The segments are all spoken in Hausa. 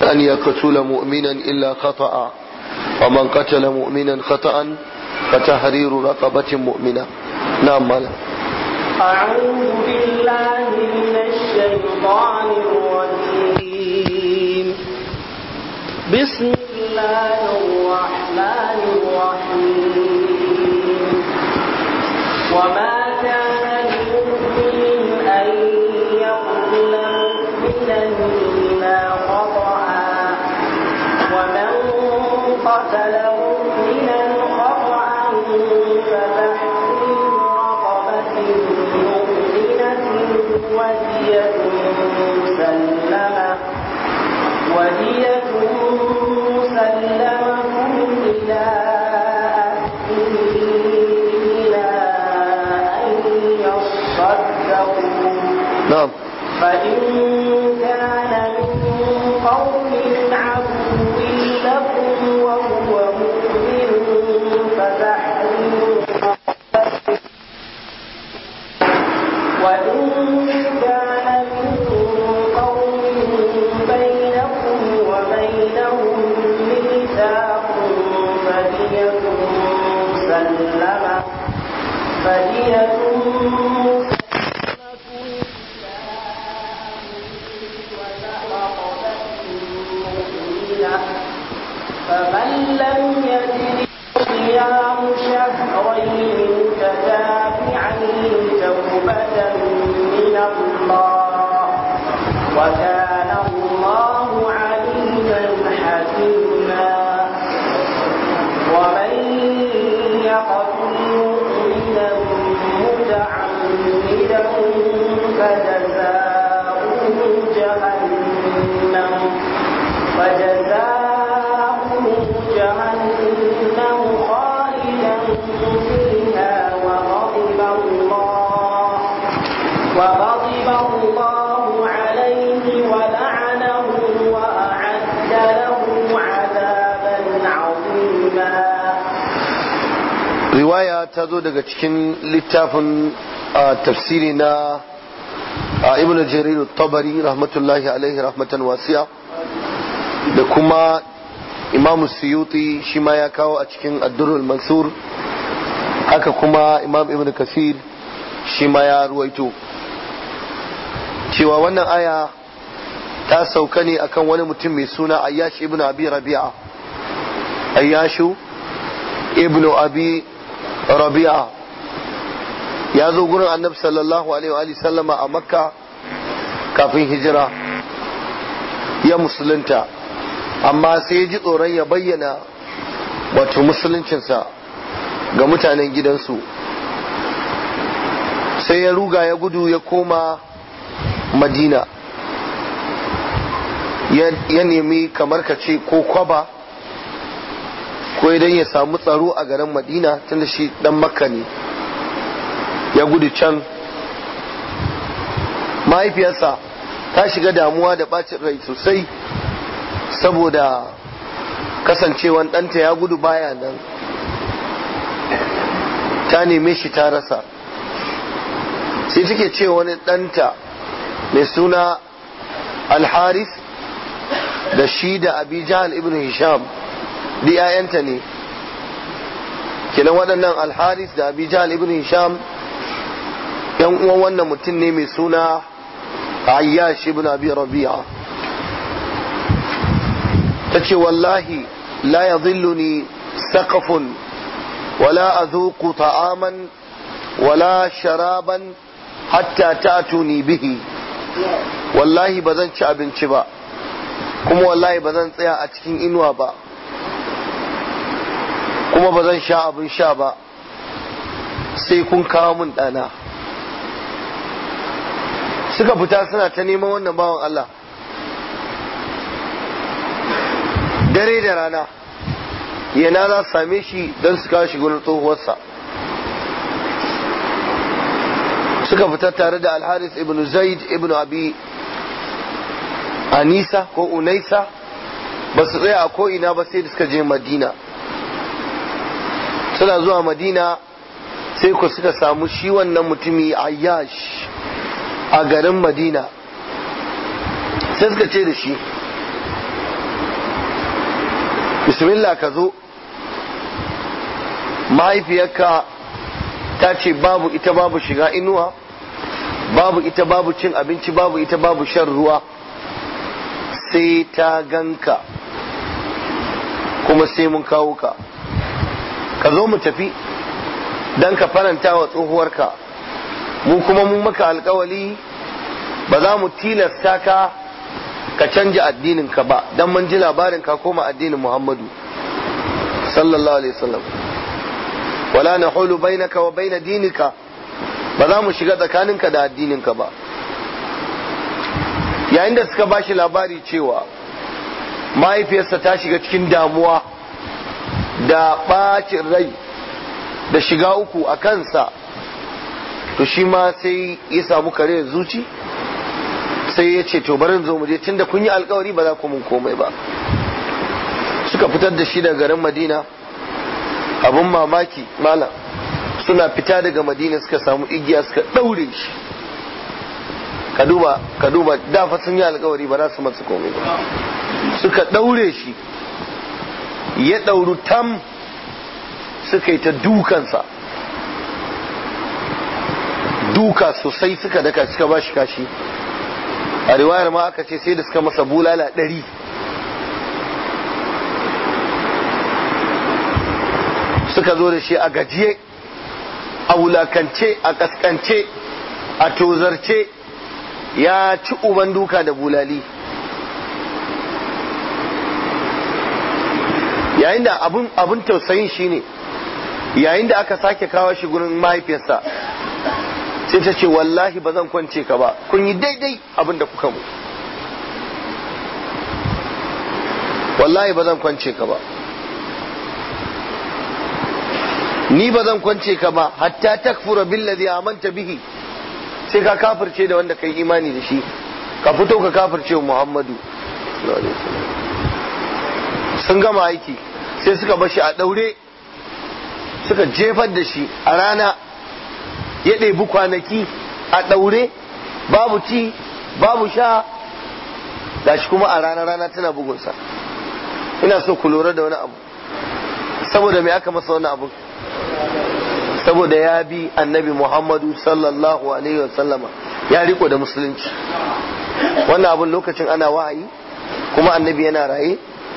أن يقتل مؤمنا إلا خطأ ومن قتل مؤمنا خطأ فتحرير رقبة مؤمنة نعم مالا أعوذ بالله من الشيطان الرجيم بسم الله الرحمن الرحيم وما كان لمؤمن أن يقتل مؤمنا إلا خطأ ومن قتل مؤمنا خطأ فتحرير رقبة مؤمنة ودية مسلمة ودية مسلمة إلى أهله إلى أن يصدقوا نعم فإن كان من قوم عدو لكم وهو مؤمن فتحرير رقبة وإن كان من قوم بينكم وبينهم ميثاق فدية مسلمة فدية مسلمة إلى فمن لم يجد صيام شهرين متتابعين توبة من الله وكان الله عليما حكيما ومن يقتل مؤمنا متعمدا فجزاؤه جهنم فجزاؤه جهنم خالدا فيها وغضب الله وغضب الله عليه ولعنه وأعد له عذابا عظيما riwaya ta zo daga cikin littafin a, tafsiri na a, ibn jarir tabari rahmatullahi alaihi rahmatan wasiya da kuma imamu suyuti shi ma ya kawo a cikin addurul mansur haka kuma imam ibn kasir shi ma ya ruwaito cewa wannan aya ta sauka ne akan wani mutum mai suna ayyash ibn abi rabi'a ayyashu ibn abi rabi'a ya zo gurin annabi sallallahu alaihi wa sallama a makka kafin hijira ya musulunta amma sai ya ji tsoron ya bayyana wato musuluncinsa ga mutanen gidansu sai ya ruga ya gudu ya koma madina ya nemi kamar ka ce ko kwaba ko idan ya samu tsaro a garin madina tunda shi dan makka ne ya gudu can mahaifiyarsa ta shiga damuwa da bacin rai sosai saboda kasancewan ɗanta ya gudu baya nan ta neme shi ta rasa sai take ce wani ɗanta mai suna alharis da shi da abijal ibn hisham di ‘ya'yanta ne kenan waɗannan alharis da abijal ibn hisham ‘yan uwan wannan mutum ne mai suna ayyash ibn abi rabi'a ta ce wallahi la ya zilluni saƙafun wala a zuku ta'aman wala sharaban hatta ta'tuni bihi wallahi ba zan ci abinci ba kuma wallahi ba zan tsaya a cikin inuwa ba kuma ba zan sha abin sha ba sai kun kawo min ɗana suka fita suna ta neman wannan bawan Allah dare da rana yana za su same shi don su kawo shi gurin tsohuwarsa suka fita tare da alharis ibn zaid ibn abi anisa ko unaisa ba su tsaya a ko'ina ba sai da suka je madina suna zuwa madina sai ku suka samu shi wannan mutumi ayyash a garin madina sai suka ce da shi bismillah ka zo mahaifiyarka ta ce babu ita babu shiga inuwa babu ita babu cin abinci babu ita babu shan ruwa sai ta ganka kuma sai mun kawo ka ka zo mu tafi don ka faranta wa tsohuwarka mu kuma mun maka alkawali ba za mu tilasta ka ka canja addininka ba don mun ji labarin ka koma addinin muhammadu sallallahu alaihi wasallam wala na hulu bainaka wa baina dinika ba za mu shiga tsakaninka da addininka ba yayin da suka bashi labari cewa mahaifiyarsa ta shiga cikin damuwa da ɓacin rai da shiga uku a kansa to shi ma sai ya samu kare zuci sai ya ce to barin zo mu je tunda kun yi alkawari ba za ku mun komai ba suka fitar da shi daga garin madina abun mamaki malam suna fita daga madina suka samu igiya suka ɗaure shi ka duba ka duba da fa sun yi alkawari ba za su matsu komai ba suka ɗaure shi ya ɗauru tam suka yi ta dukansa duka sosai suka daka suka ba shi kashi a riwayar ma aka ce sai da suka masa bulala ɗari suka zo da shi a gajiye a wulakance a kaskance a tozarce ya ci uban duka da bulali yayin da abin tausayin shine yayin da aka sake kawo shi gurin mahaifiyarsa sai ta ce wallahi ba zan kwance ka ba kun yi daidai abin da kuka mu wallahi ba zan kwance ka ba ni ba zan kwance ka ba hatta takfura billazi amanta bihi sai ka kafirce da wanda kai imani da shi ka fito ka kafirce wa Muhammadu sun gama aiki sai suka bashi a daure suka jefar da shi a rana ya ɗebi kwanaki a ɗaure babu ci babu sha gashi kuma a rana rana tana bugunsa ina so ku lura da wani abu saboda me aka masa wani abu saboda ya bi annabi muhammadu sallallahu alaihi wasallama ya riko da musulunci wannan abun lokacin ana wahayi kuma annabi yana raye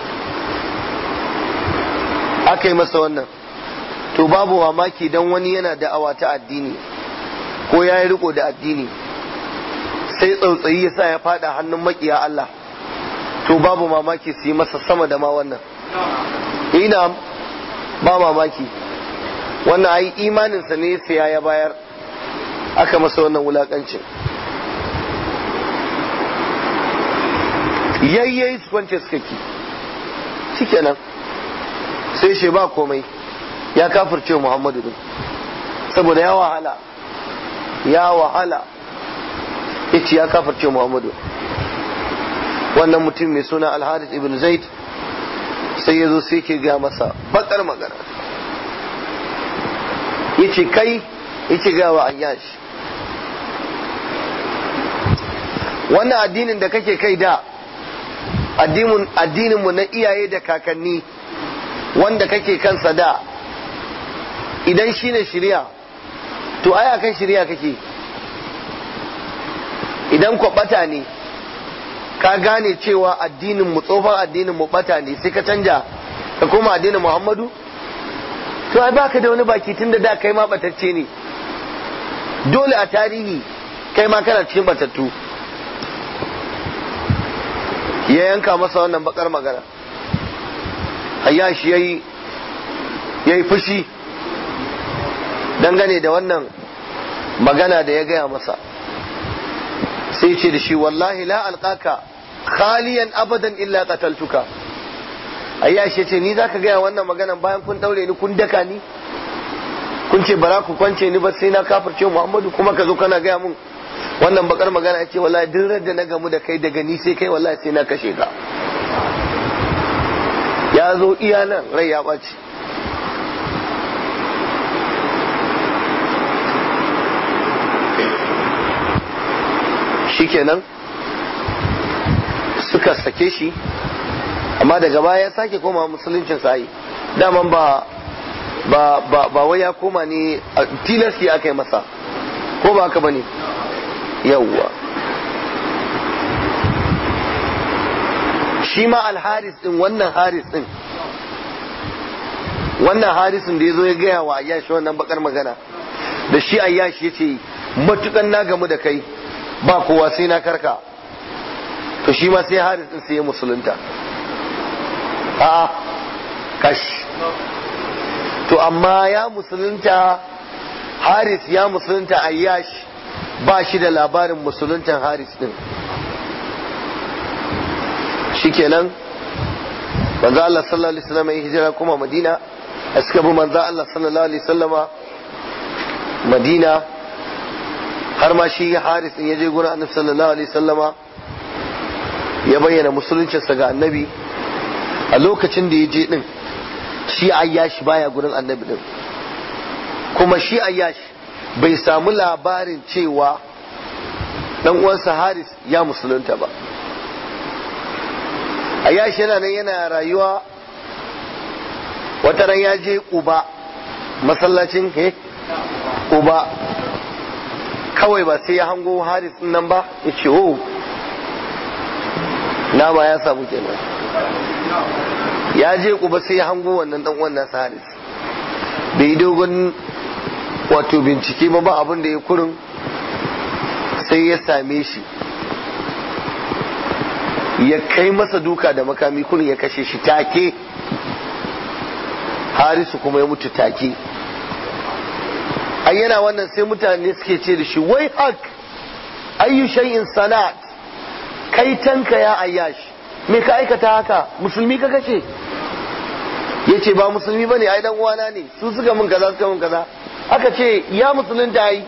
aka yi masa wannan to babu mamaki dan wani yana da'awa ta addini ko ya yi riko da addini sai tsautsayi ya sa ya fada hannun makiya Allah to babu mamaki su yi masa sama da ma wannan ina ba mamaki wannan ai imaninsa ne sai ya bayar aka masa wannan wulakancin yayyayi su kwance suka ki shikenan sai shi ba komai ya kafirce Muhammadu din saboda ya wahala ya wahala yace ya kafirce Muhammadu wannan mutum mai suna Al-Harith ibn Zaid sai ya zo sai ke ga masa bakar magana yace kai yace ga wa Ayyash wannan addinin da kake kai da addinin mu na iyaye da kakanni wanda kake kansa da idan shine shirya to aya kan shirya kake idan ku bata ne ka gane cewa addinin mu tsofan addinin mu bata ne sai ka canja ka koma addinin Muhammadu to ai baka da wani baki tunda da kai ma batacce ne dole a tarihi kai ma kana cikin batattu ya yanka masa wannan bakar magana ayyashi yayi yayi fushi dangane da wannan magana da ya gaya masa sai ce da shi wallahi la alqaka khaliyan abadan illa qataltuka ayyashi ce ni zaka gaya wannan maganan bayan kun daure ni kun daka ni kun ce bara ku kwance ni ba sai na kafirce Muhammadu kuma ka zo kana gaya mun wannan bakar magana ya ce wallahi duk da na gamu da kai daga ni sai kai wallahi sai na kashe ka ya zo iya nan rai ya ɓaci shikenan suka sake shi amma daga baya ya sake koma musuluncin sa'i daman ba ba ba ba wai ya koma ne tilasti aka yi masa ko ba haka bane yawwa shi ma alharis din wannan haris din wannan harisin da ya zo ya gaya wa ayyashi wannan bakar magana da shi ayyashi ya ce matukan na gamu da kai ba kowa sai na karka to shi ma sai haris din sai ya musulunta a kash to amma ya musulunta haris ya musulunta ayyash ba shi da labarin musuluntan haris din shikenan manzo Allah sallallahu alaihi wasallam ya hijira kuma Madina suka bi manzo Allah sallallahu alaihi wasallama Madina har ma shi Haris din ya je gurin Annabi sallallahu alaihi wasallama ya bayyana musuluncinsa ga Annabi a lokacin da ya je din shi Ayyash baya gurin Annabi din kuma shi Ayyash bai samu labarin cewa dan uwansa Haris ya musulunta ba Ayyash yana nan yana rayuwa wata ran ya je Uba masallacin he Uba kawai ba sai ya hango Haris din nan ba ya ce oh na ba ya samu kenan ya je Uba sai ya hango wannan dan uwan nasa Haris bai yi dogon wato bincike ba ba abin da ya kurin sai ya same shi ya kai masa duka da makami kurin ya kashe shi take harisu kuma ya mutu take ai yana wannan sai mutane suke ce da shi wai hak ayyu shay'in sanat kai tanka ya ayyash me ka aikata haka musulmi ka kashe yace ba musulmi bane ai dan uwana ne su suka mun kaza suka mun kaza aka ce ya musulunta ai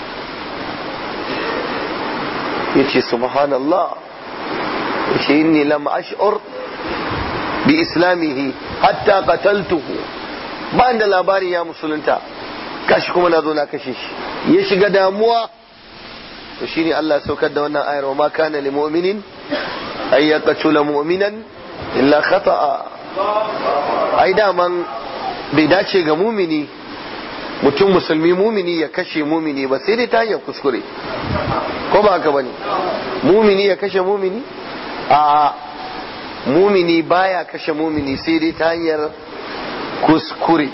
yace subhanallah yace inni lam ash'ur bi islamihi hatta qataltuhu ba da labarin ya musulunta kashi kuma na zo na kashe shi ya shiga damuwa to shine Allah saukar da wannan ayar wa ma kana lil mu'minin ay yaqtula mu'minan illa khata'a ai daman bai dace ga mumini mutum musulmi mumini ya kashe mumini ba sai dai ta hanyar kuskure ko ba haka bane mumini ya kashe mumini a mumini baya kashe mumini sai dai ta hanyar kuskure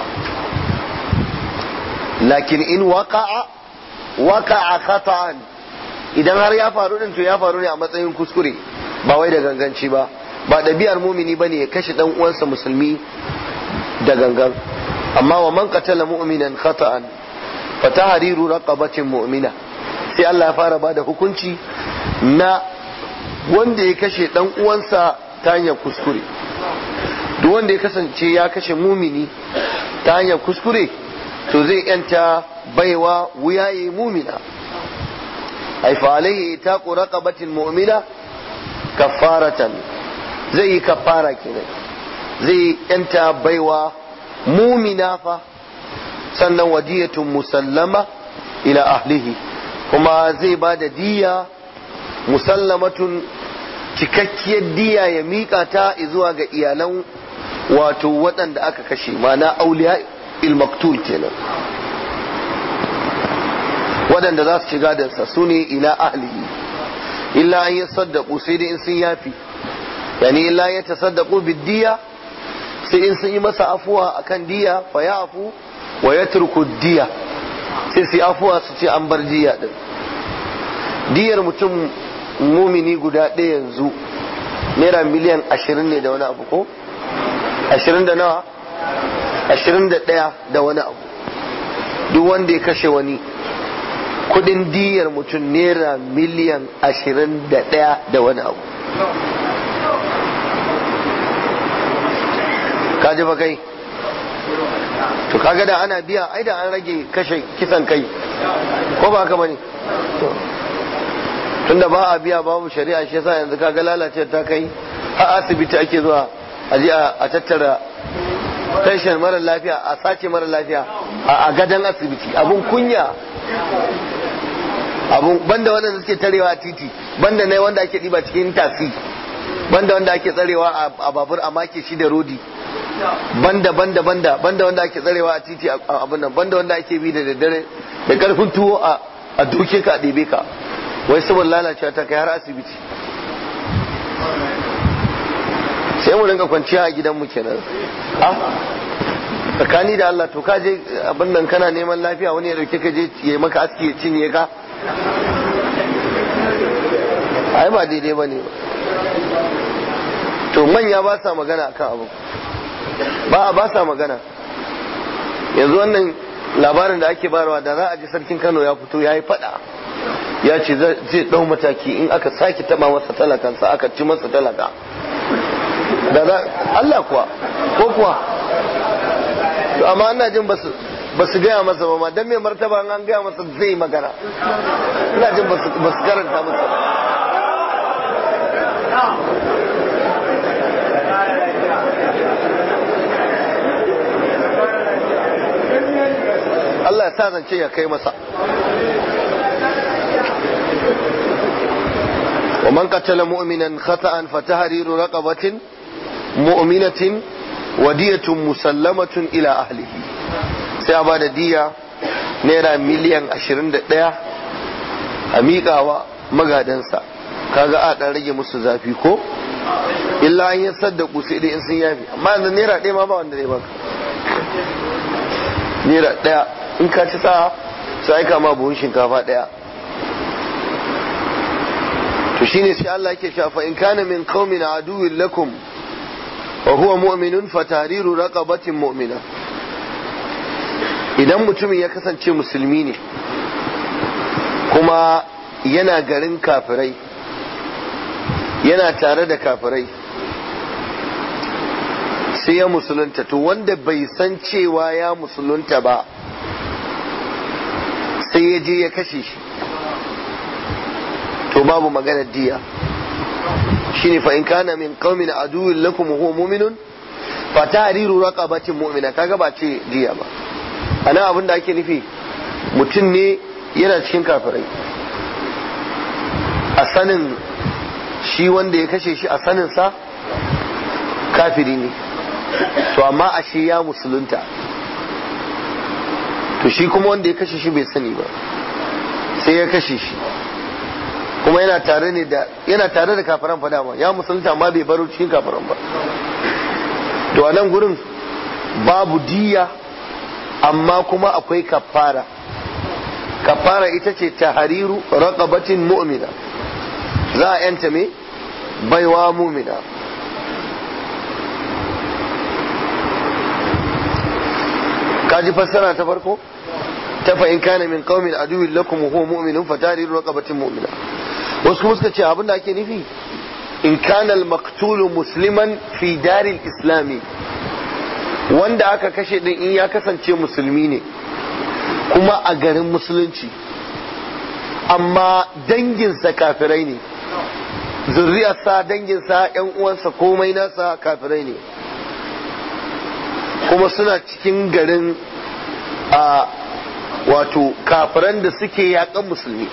lakin in waqa'a waqa'a khata'an idan har ya faru din to ya faru ne a matsayin kuskure ba wai da ganganci ba ba ɗabi'ar mumini bane ya kashe dan uwansa musulmi da gangan amma wa man qatala mu'minan khata'an fa tahriru raqabatin mu'mina sai Allah ya fara bada hukunci na wanda ya kashe dan uwansa ta hanyar kuskure duk wanda ya kasance ya kashe mumini ta hanyar kuskure to zai yanta baiwa wuyaye mumina ai fa alaihi taqu raqabatin mu'mina kaffaratan zai yi kaffara kenan zai yanta baiwa mumina fa sannan wadiyatun musallama ila ahlihi kuma zai ba da diya musallamatun cikakkiyar diya ya miƙa ta zuwa ga iyalan wato waɗanda aka kashe mana auliya ilmaktul kenan waɗanda za su ci gadansa su ne ila ahlihi illa an yi saddaku sai dai in sun yafi yani illa ya tasaddaku biddiya sai in sun yi masa afuwa akan diya fa ya afu wa ya turku diya sai su afuwa su ce an bar diya din diyar mutum mumini guda ɗaya yanzu naira miliyan ashirin ne da wani abu ko ashirin da nawa ashirin da ɗaya da wani abu duk wanda ya kashe wani kudin diyar mutum naira miliyan ashirin da ɗaya da wani abu kaji ba kai to kaga da ana biya ai da an rage kashe kisan kai ko ba haka bane tunda ba a biya babu shari'a shi yasa yanzu kaga lalace ta kai a asibiti ake zuwa a je a tattara tashin mara lafiya a sace mara lafiya a gadon asibiti abun kunya abun banda wanda suke tarewa a titi banda ne wanda ake diba cikin tasi banda wanda ake tsarewa a babur a make shi da rodi banda banda banda banda wanda ake tsarewa a titi a abin nan banda wanda ake bi da daddare da karfin tuwo a a duke ka a ɗebe ka wai saboda lalacewa ta kai har asibiti sai mu rinka kwanciya a gidanmu kenan ah tsakani da Allah to ka je abin nan kana neman lafiya wani ya dauke ka je ya yi maka aski ya cinye ka ai ba daidai ba ne to manya ba sa magana akan abu ba ba sa magana yanzu wannan labarin da ake barawa da za a ji sarkin Kano ya fito ya yi fada ya ce zai dau mataki in aka sake taba masa talakansa aka ci masa talaka da za Allah kuwa ko kuwa to amma ina jin basu basu gaya masa ba ma dan mai martaba an gaya masa zai magana ina jin basu basu karanta masa Allah ya sa zance ya kai masa ومن قتل مؤمنا خطأ فتحرير رقبة مؤمنة ودية مسلمة إلى أهله سيابا دية نيرا مليون عشرين دقيقة أميقا ومغادنسا kaga a dan rage musu zafi ko illa an yi saddaku sai dai in sun yafi amma yanzu naira ɗaya ma ba wanda zai baka naira ɗaya in ka ci sa su aika ma buhun shinkafa ɗaya to shine sai Allah yake cewa fa in kana min qaumin aduwwin lakum wa huwa mu'minun fa tahriru raqabatin mu'mina idan mutumin ya kasance musulmi ne kuma yana garin kafirai yana tare da kafirai sai ya musulunta to wanda bai san cewa ya musulunta ba sai ya je ya kashe shi to babu maganar diya shine fa in kana min qaumin aduwwin lakum huwa mu'minun fa tahriru raqabatin mu'mina kaga ba ce diya ba ana abin da ake nufi mutum ne yana cikin kafirai a sanin shi wanda ya kashe shi a sanin sa kafiri ne to amma ashe ya musulunta to shi kuma wanda ya kashe shi bai sani ba sai ya kashe shi kuma yana tare ne da yana tare da kafiran fa dama ya musulunta amma bai baro cikin kafiran ba to a nan gurin babu diya amma kuma akwai kafara kafara ita ce tahariru raqabatin mu'mina za a yanta me baiwa mu'mina kaji fassara ta farko ta fa in kana min qaumin aduwwin lakum huwa mu'minun fa tahriru raqabatin mu'mina wasu kuma suka ce abin da ake nufi in kana al-maqtulu musliman fi daril islami wanda aka kashe din in ya kasance musulmi ne kuma a garin musulunci amma danginsa kafirai ne zurriyarsa danginsa yan uwansa komai nasa kafirai ne kuma suna cikin garin a wato kafiran da suke yakan musulmi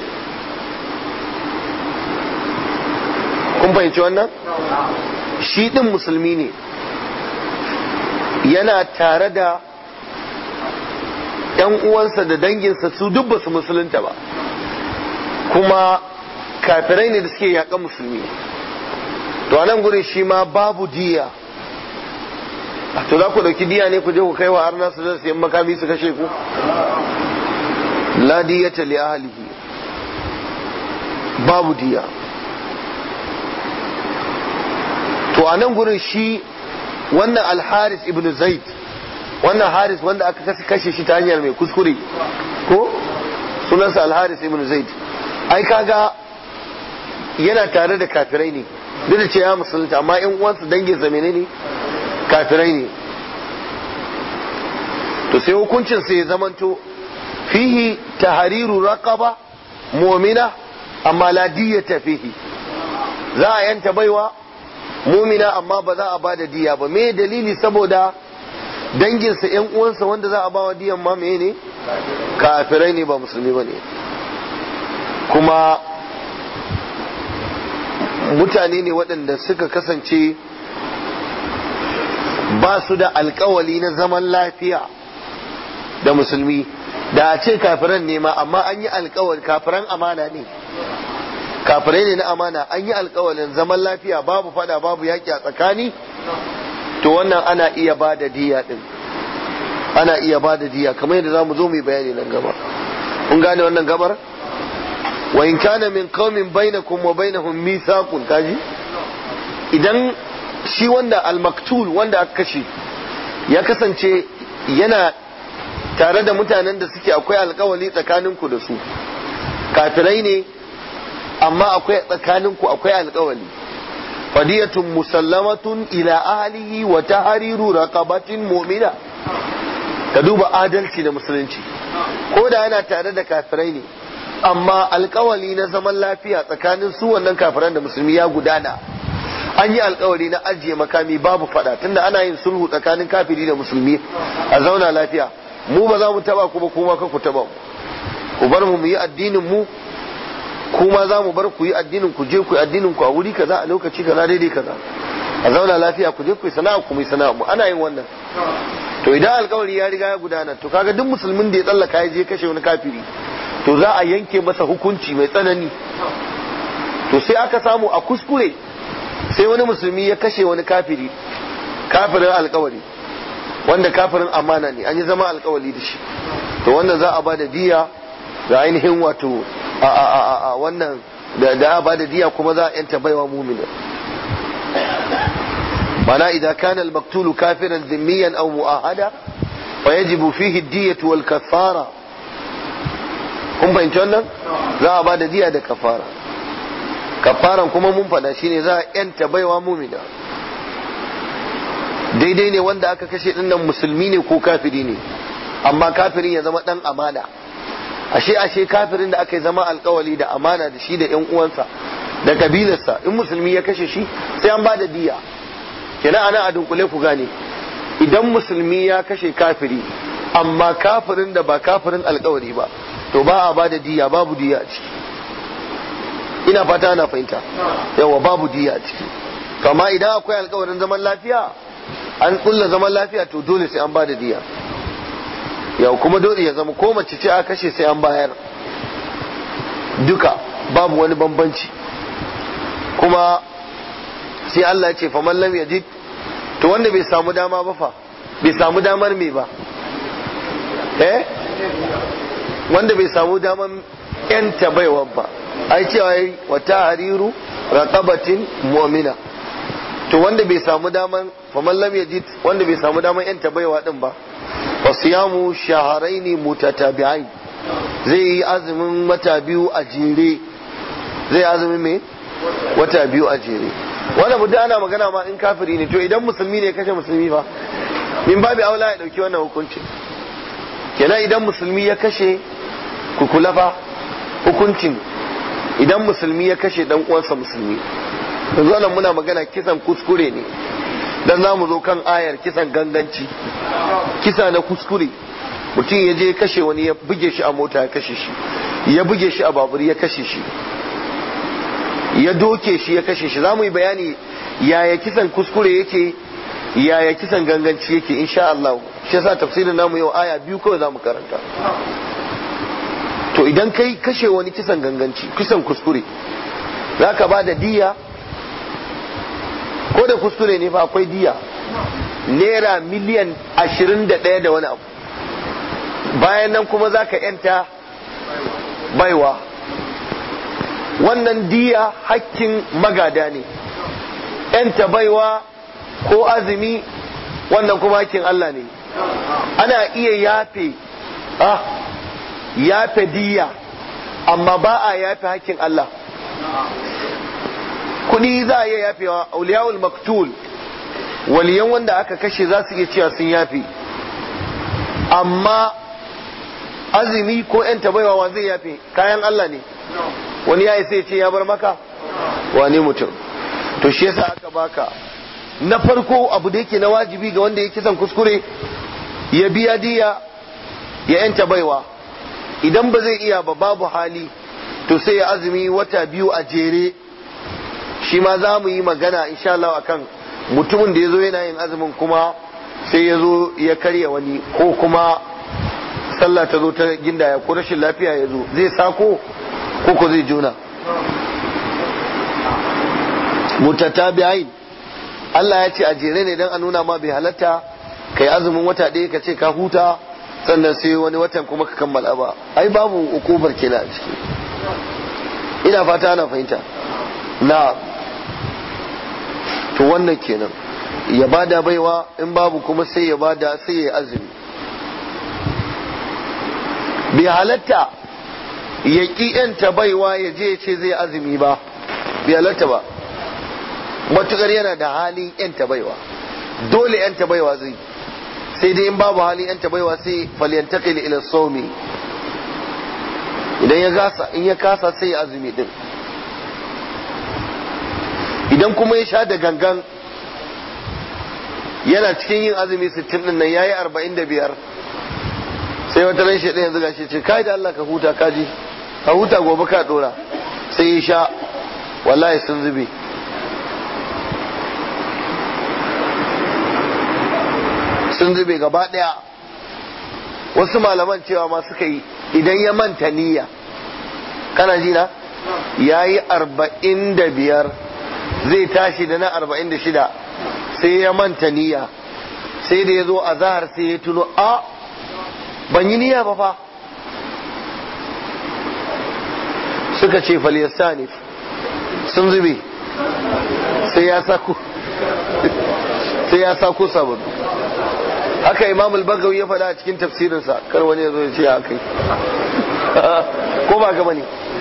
kun fahimci wannan shi din musulmi ne yana tare da ‘yan uwansa da danginsa su duk ba su musulunta ba kuma kafirai ne da suke yaƙa musulmi to anan gurin shi ma babu diya to za ku ɗauki diya ne ku je ku kai wa arna su zai sayan makami su kashe ku la diyata li ahlihi babu diya to a nan gurin shi wannan alharis ibn zaid wannan haris wanda aka kashe shi ta hanyar mai kuskure ko sunansa alharis ibn zaid ai kaga yana tare da kafirai ne duk da ce ya musulunta amma yan uwansa dangin sa menene kafirai ne to sai hukuncin sai ya zamanto fihi tahriru raqaba mu'mina amma la diyata fihi za a yanta baiwa mumina amma ba za a ba da diya ba me dalili saboda danginsa yan uwansa wanda za a ba wa diyan ma me ne kafirai ne ba musulmi ba ne kuma mutane ne waɗanda suka kasance ba su da alkawali na zaman lafiya da musulmi da a ce kafiran ne ma amma an yi alkawali kafiran amana ne kafirai ne na amana an yi alkawalin zaman lafiya babu fada babu yaƙi a tsakani to wannan ana iya ba da diya din ana iya ba da diya kamar yadda za mu zo mu yi bayani nan gaba kun gane wannan gabar wa in kana min qaumin bainakum wa bainahum mithaqun kaji idan shi wanda al-maktul wanda aka kashe ya kasance yana tare da mutanen da suke akwai alkawali tsakaninku da su kafirai ne amma akwai tsakaninku akwai alkawali fadiyatun musallamatun ila ahlihi wa tahriru raqabatin mu'mina ka duba adalci da musulunci ko da yana tare da kafirai ne amma alkawali na zaman lafiya tsakanin su wannan kafiran da musulmi ya gudana an yi alkawari na ajiye makami babu fada tunda ana yin sulhu tsakanin kafiri da musulmi a zauna lafiya mu ba za mu taba ku ba kuma ka ku taba mu ku bar mu mu yi addinin mu kuma za mu bar ku yi addinin ku je ku yi addinin ku a wuri kaza a lokaci kaza daidai kaza a zauna lafiya ku je ku yi sana'a ku yi sana'a mu ana yin wannan to idan alkawari ya riga ya gudana to kaga duk musulmin da ya tsallaka ya je kashe wani kafiri to za a yanke masa hukunci mai tsanani to sai aka samu a kuskure sai wani musulmi ya kashe wani kafiri kafirin alkawari wanda kafirin amana ne an yi zama alkawali da shi to wannan za a ba da diya ga ainihin wato a a a a wannan da da a ba da diya kuma za a yanta baiwa mumina mana idan kana al-maktulu kafiran dhimmiyan aw mu'ahada fa yajibu fihi ad-diyatu wal kaffara kun fahimci wannan za a ba da diya da kafara kafaran kuma mun fada shine za a yanta baiwa mumina daidai ne wanda aka kashe dinnan musulmi ne ko kafiri ne amma kafirin ya zama dan amana ashe ashe kafirin da aka yi zama alkawali da amana da shi da yan uwansa da kabilarsa in musulmi ya kashe shi sai an ba da diya kenan ana a dunkule ku gane idan musulmi ya kashe kafiri amma kafirin da ba kafirin alkawari ba to ba a ba da diya babu diya a ciki ina fata ana fahimta yawa babu diya a ciki kama idan akwai alkawarin zaman lafiya an kulla zaman lafiya to dole sai an ba da diya yau kuma dole ya zama ko mace ce a kashe sai an bayar duka babu wani bambanci kuma sai Allah ya ce faman lam yajid to wanda bai samu dama ba fa bai samu damar me ba eh wanda bai samu damar yanta baiwa ba ai cewa yi wata hariru raqabatin mu'mina to wanda bai samu daman faman lam yajid wanda bai samu daman yanta baiwa din ba wa siyamu shahrayn mutatabi'ain zai yi azumin wata biyu a jere zai azumin me wata biyu a jere wannan mutum ana magana ma in kafiri ne to idan musulmi ne kashe musulmi fa min babu aula ya dauki wannan hukunci kenan idan musulmi ya kashe kukula fa hukuncin idan musulmi ya kashe dan uwansa musulmi yanzu nan muna magana kisan kuskure ne dan za mu zo kan ayar kisan ganganci kisa na kuskure mutum ya je kashe wani ya buge shi a mota ya kashe shi ya buge shi a babur ya kashe shi ya doke shi ya kashe shi za mu yi bayani yaya kisan kuskure yake yaya kisan ganganci yake insha Allah shi yasa tafsirin namu yau aya biyu kawai za mu karanta to idan kai kashe wani kisan ganganci kisan kuskure za ka ba da diya ko da kuskure ne fa akwai diya naira miliyan ashirin da ɗaya da wani abu bayan nan kuma za ka yanta baiwa wannan diya hakkin magada ne yanta baiwa ko azumi wannan kuma hakkin Allah ne ana iya yafe ah yafe diya amma ba a yafe hakkin Allah kudi za a iya yafewa auliyawul maktul waliyan wanda aka kashe za su iya cewa sun yafe amma azumi ko yan tabaiwa zai yafe kayan Allah ne wani ya sai ce ya bar maka wani mutum to shi yasa aka baka na farko abu da yake na wajibi ga wanda ya kisan kuskure ya biya diya ya yanta baiwa idan ba zai iya ba babu hali to sai ya azumi wata biyu a jere shi ma za mu yi magana insha Allah akan mutumin da ya zo yana yin azumin kuma sai ya zo ya karya wani ko kuma sallah ta zo ta gindaya ko rashin lafiya ya zo zai sako ko ko zai juna mutatabi'ain Allah ya ce a jere ne dan a nuna ma bai halatta kai azumin wata ɗaya ka ce ka huta sannan sai wani watan kuma ka kammala ba ai babu ukubar kenan a ciki ina fata ana fahimta na to wannan kenan ya bada baiwa in babu kuma sai ya bada sai ya azumi bai halatta ya ƙi yanta baiwa ya je ce zai azumi ba bai halatta ba matukar yana da halin yanta baiwa dole yanta baiwa zai sai dai in babu halin yanta baiwa sai falyantakil ila sawmi idan ya gasa in ya kasa sai ya azumi din idan kuma ya sha da gangan yana cikin yin azumi 60 din nan yayi 45 sai wata ran shi yanzu gashi ce kai da Allah ka huta kaji ka huta gobe ka dora sai ya sha wallahi sun zube sun zube gaba daya wasu malaman cewa ma suka yi idan ya manta niyya kana ji na ya yi arba'in da biyar zai tashi da na arba'in da shida sai ya manta niyya sai da ya zo a zahar sai ya tuno a ban yi niyya ba fa suka ce falyastanif sun zube sai ya sako sai ya sako sabon haka imam al-bagawi ya faɗa a cikin tafsirinsa kar wani ya zo ya ce ya kai ko ba gaba ne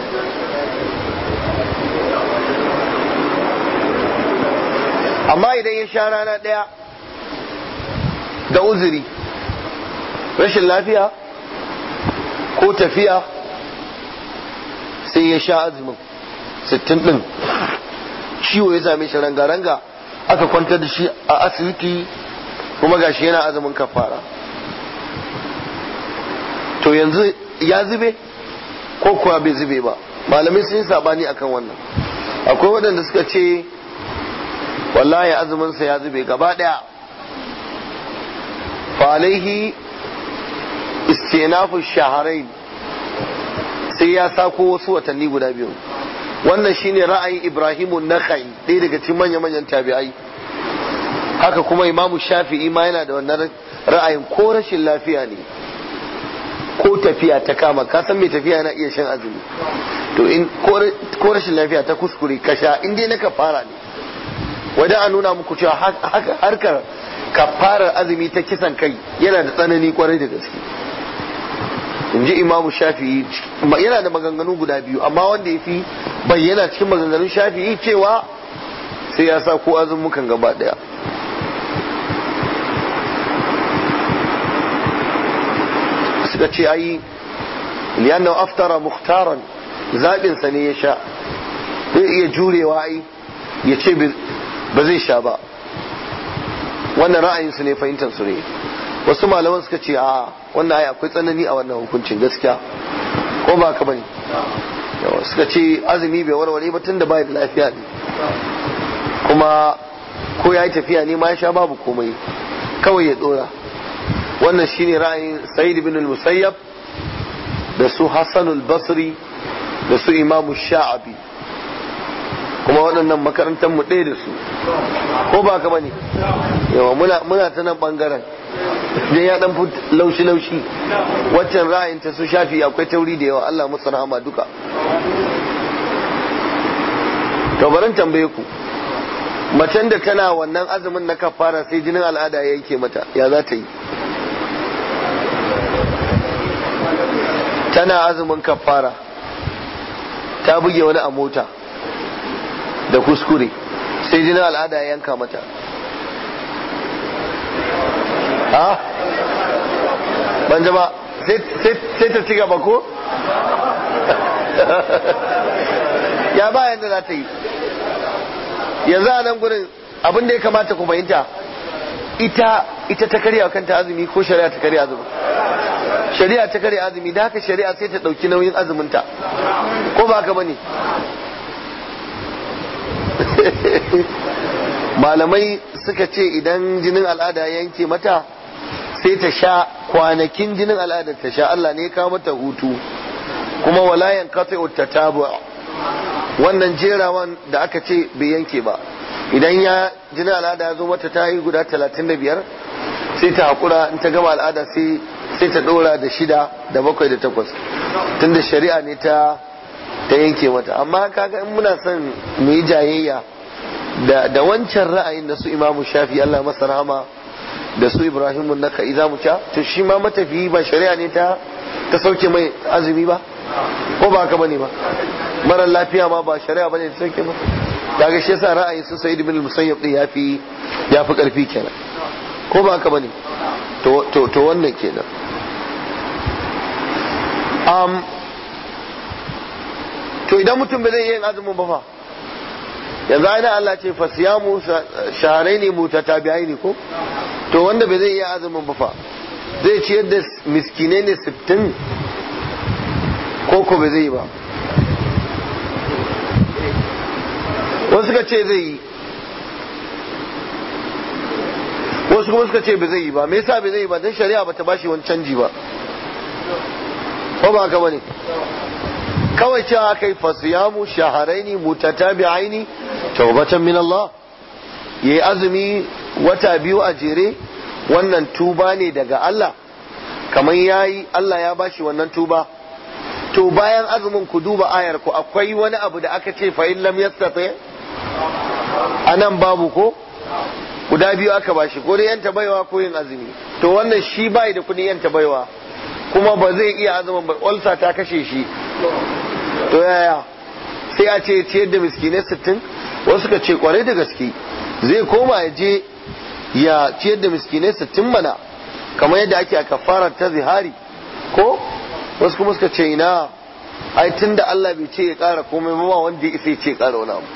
amma idan ya sha rana ɗaya da uzuri rashin lafiya ko tafiya sai ya sha azumin sittin ɗin ciwo ya same shi ranga-ranga aka kwantar da shi a asibiti kuma gashi yana azumin kafara to yanzu ya zube ko kuwa bai zube ba malamai sun yi sabani akan wannan akwai waɗanda suka ce wallahi azuminsa ya zube gaba ɗaya falaihi istinafu shaharain sai ya sako wasu watanni guda biyu wannan shine ra'ayin ibrahimu nakhai ɗaya daga cikin manya-manyan tabi'ai haka kuma imamu shafi'i ma yana da wannan ra'ayin ko rashin lafiya ne ko tafiya ta kama ka san mai tafiya yana iya shan azumi to in ko rashin lafiya ta kuskure ka sha in dai na kafara ne wajen a nuna muku cewa harkar kafarar azumi ta kisan kai yana da tsanani kwarai da gaske in ji imamu shafi'i yana da maganganu guda biyu amma wanda ya fi bayyana cikin maganganun shafi'i cewa sai ya sa ko azumukan gaba daya suka ce ai liyanna aftara mukhtaran zaɓinsa ne ya sha zai iya jurewa ai ya ce ba zai sha ba wannan ra'ayinsu ne fahimtar su ne wasu malaman suka ce a wannan ai akwai tsanani a wannan hukuncin gaskiya ko ba ka bane suka ce azumi bai warware ba tun da bai da lafiya ne kuma ko ya yi tafiya ne ma ya sha babu komai kawai ya dora wannan shine ra'ayin sa'id ibn al-musayyab da su hassan al-basri da su imamu sha'abi kuma waɗannan makarantar mu ɗaya da su ko ba ka bane yawa muna muna ta nan bangaren dan ya dan laushi laushi waccan ra'ayin ta su shafi akwai tauri da yawa Allah musu rahama duka to barin tambaye ku macen da tana wannan azumin na kafara sai jinin al'ada ya yanke mata ya za ta yi tana azumin kafara ta buge wani a mota da kuskure sai jinin al'ada ya yanka mata ha ban jama sai ta ci gaba ko ya ba yadda za ta yi yanzu a nan gurin abin da ya kamata ku fahimta ita ita ta karya kanta azumi ko shari'a ta karya azumi shari'a ta karya azumi da haka shari'a sai ta ɗauki nauyin azuminta ko ba haka bane malamai suka ce idan jinin al'ada yanke mata sai ta sha kwanakin jinin al'ada ta sha Allah ne ya kawo mata hutu kuma walayan kafa tabu wannan jerawan da aka ce bai yanke ba idan ya jinin al'ada ya zo mata ta yi guda talatin da biyar sai ta haƙura in ta gama al'ada sai sai ta ɗora da shida da bakwai da takwas tunda shari'a ne ta ta yanke mata amma kaga in muna son mu yi jayayya da da wancan ra'ayin da su imamu shafi Allah masa rahama da su ibrahimu naka iza mu ca to shi ma matafiyi ba shari'a ne ta ta sauke mai azumi ba ko ba haka bane ba mara lafiya ma ba shari'a bane ta sauke ba kaga shi yasa ra'ayin su sayyid ibn musayyab din yafi yafi karfi kenan ko ba haka bane to to to wannan kenan um, to idan mutum bai zai yin azumin ba fa yanzu aina Allah ce fasiyamu shaharai ne mutatabi'ai ne ko to wanda bai zai iya azumin ba fa zai ciyar da miskinai ne sittin ko ko bai zai yi ba wasu suka ce zai yi wasu kuma suka ce bai zai yi ba me yasa bai zai yi ba don shari'a bata bashi wani canji ba ko ba haka bane kawai cewa aka yi fasiyamu shaharaini mutatabi'aini taubatan min Allah yayi azumi wata biyu a jere wannan tuba ne daga Allah kamar yayi Allah ya bashi wannan tuba to bayan azumin ku duba ayar ku akwai wani abu da aka ce fa in lam yastati anan babu ko guda biyu aka bashi ko dai yanta baiwa ko yin azumi to wannan shi bai da kudin yanta baiwa kuma ba zai iya azumin ba ulsa ta kashe shi to yaya sai a ce ciyar da miskinai sittin wasu ka ce kwarai da gaske zai koma ya je ya ciyar da miskinai sittin mana kamar yadda ake a kafarar ta zihari ko wasu kuma suka ce ina ai tun da Allah bai ce ya kara komai ba wanda ya ce ya kara wani abu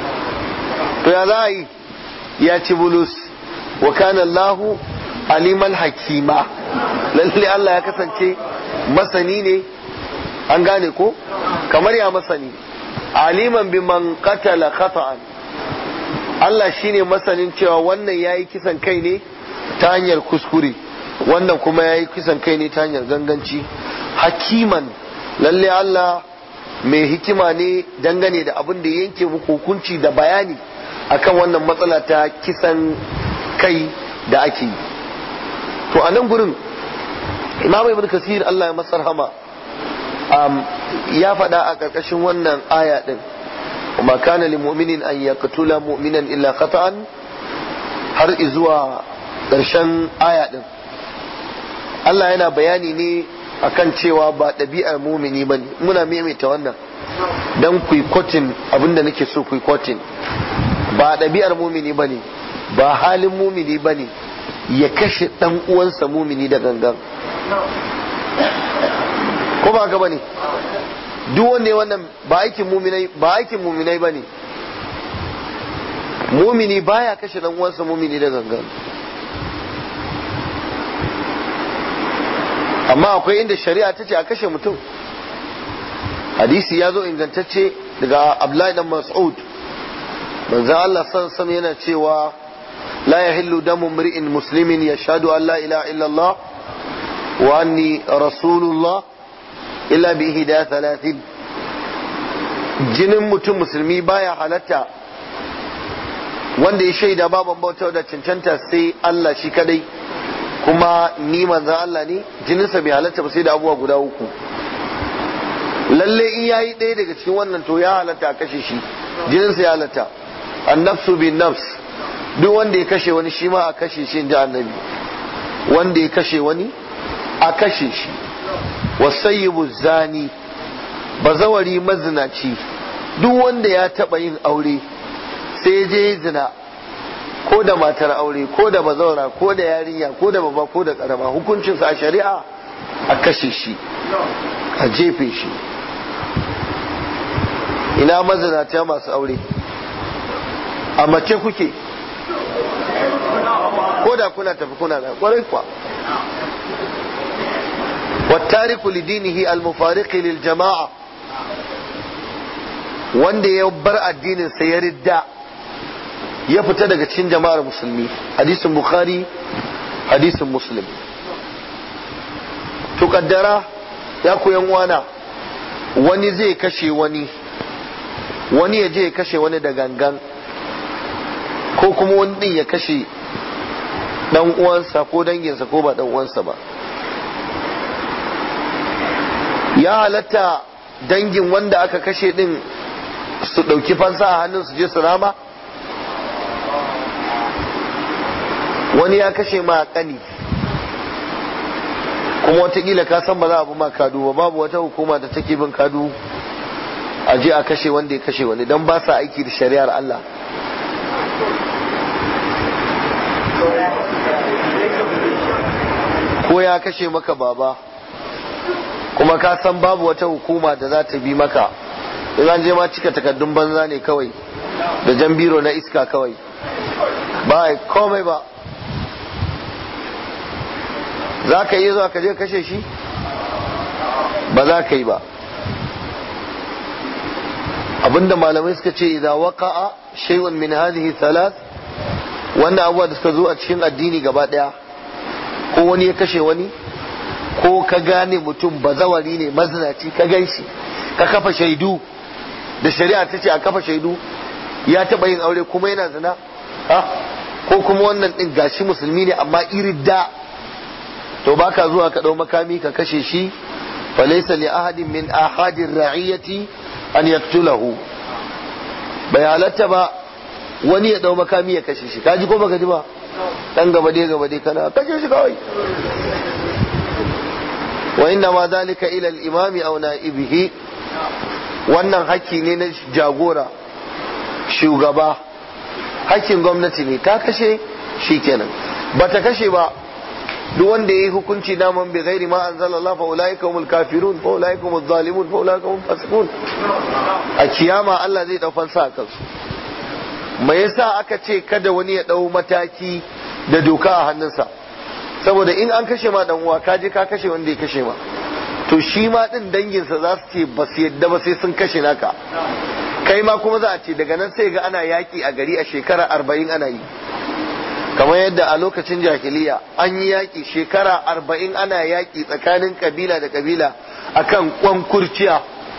to ya za a yi ya ci bulus wa kana Allahu aliman hakima lalle Allah ya kasance masani ne an gane ko kamar ya masani aliman bi man qatala khata'an Allah shine masanin cewa wannan yayi kisan kai ne ta hanyar kuskure wannan kuma yayi kisan kai ne ta hanyar ganganci hakiman lalle Allah mai hikima ne dangane da abin da yanke muku hukunci da bayani akan wannan matsala ta kisan kai da ake yi to a nan gurin imam ibn kasir Allah ya masar hama um, ya faɗa a ƙarƙashin wannan aya ɗin ma kana lil mu'minin an yaqtula mu'minan illa khata'an har zuwa ƙarshen aya ɗin Allah yana bayani ne akan cewa ba ɗabi'ar mumini bane muna maimaita wannan dan ku kotin abinda nake so ku kotin ba ɗabi'ar mumini bane ba halin mumini bane ya kashe ɗan uwansa mumini da gangan ko ba ga bane duk wanda ya wannan ba aikin muminai ba aikin muminai bane mumini baya kashe dan uwansa mumini da gangan amma akwai inda shari'a ta ce a kashe mutum hadisi ya zo ingantacce daga Abdullahi dan Mas'ud manzo Allah san yana cewa la yahillu damu mri'in muslimin yashhadu an la ilaha illa Allah wa anni rasulullah illa bi ihda thalathin jinin mutum musulmi baya halatta wanda ya shaida baban bauta da cancanta sai Allah shi kadai kuma ni manzan Allah ne jininsa bai halatta ba sai da abubuwa guda uku lalle in yayi ɗaya daga cikin wannan to ya halatta a kashe shi jininsa ya halatta annafsu bin nafs duk wanda ya kashe wani shi ma a kashe shi inji annabi wanda ya kashe wani a kashe shi wasayyibu zani bazawari mazinaci duk wanda ya taba yin aure sai ya je zina ko da matar aure ko da bazawara ko da yarinya ko da baba ko da karama hukuncinsa a shari'a a kashe shi a jefe shi ina mazinata masu aure a mace kuke ko da kuna tafi kuna da kwarai kwa والتارك لدينه المفارق للجماعة wanda ya bar addinin sa ya ridda ya fita daga cikin jama'ar musulmi hadisin bukhari hadisin muslim to kaddara ya koyan wana wani zai kashe wani wani ya je ya kashe wani da gangan ko kuma wani din ya kashe dan uwansa ko danginsa ko ba dan uwansa ba ya halatta dangin wanda aka kashe din su ɗauki fansa a hannun su je su rama wani ya kashe ma kani kuma watakila ka san ba za a bi ma kadu ba babu wata hukuma da take bin kadu a je a kashe wanda ya kashe wani don ba sa aiki da shari'ar Allah ko ya kashe maka baba kuma ka san babu wata hukuma da za ta bi maka in an je ma cika takardun banza ne kawai da jan biro na iska kawai ba a komai ba za ka yi zuwa ka je kashe shi ba za ka yi ba abinda malamai suka ce idan waqa'a shay'un min hadhihi thalath wannan abubuwa da suka zo a cikin addini gaba daya ko wani ya kashe wani ko ka gane mutum bazawari ne mazinaci ka gan shi ka kafa shaidu da shari'a ta ce a kafa shaidu ya taba yin aure kuma yana zina ha ko kuma wannan din gashi musulmi ne amma irin da to baka zuwa ka dau makami ka kashe shi falaysa li ahadin min ahadir ra'iyati an yaktulahu bai halatta ba wani ya dau makami ya kashe shi kaji ko baka ji ba dan gaba dai gaba dai kana kashe shi kawai wa inna ma zalika ila al-imami aw na'ibihi wannan hakki ne na jagora shugaba hakkin gwamnati ne ta kashe shikenan bata kashe ba duk wanda yayi hukunci naman bi ghairi ma anzala Allah fa ulaika humul kafirun fa ulaika humuz zalimun fa ulaika humul fasiqun a kiyama Allah zai dau fansa kansu me yasa aka ce kada wani ya dau mataki da doka a hannunsa saboda in an kashe ma dan uwa ka je ka kashe wanda ya kashe ma to shi ma din danginsa za su ce ba su yadda ba sai sun kashe naka kai ma kuma za a ce daga nan sai ga ana yaki a gari a shekara arba'in ana yi kamar yadda a lokacin jahiliya an yi yaki shekara arba'in ana yaki tsakanin kabila da kabila akan kwan kurciya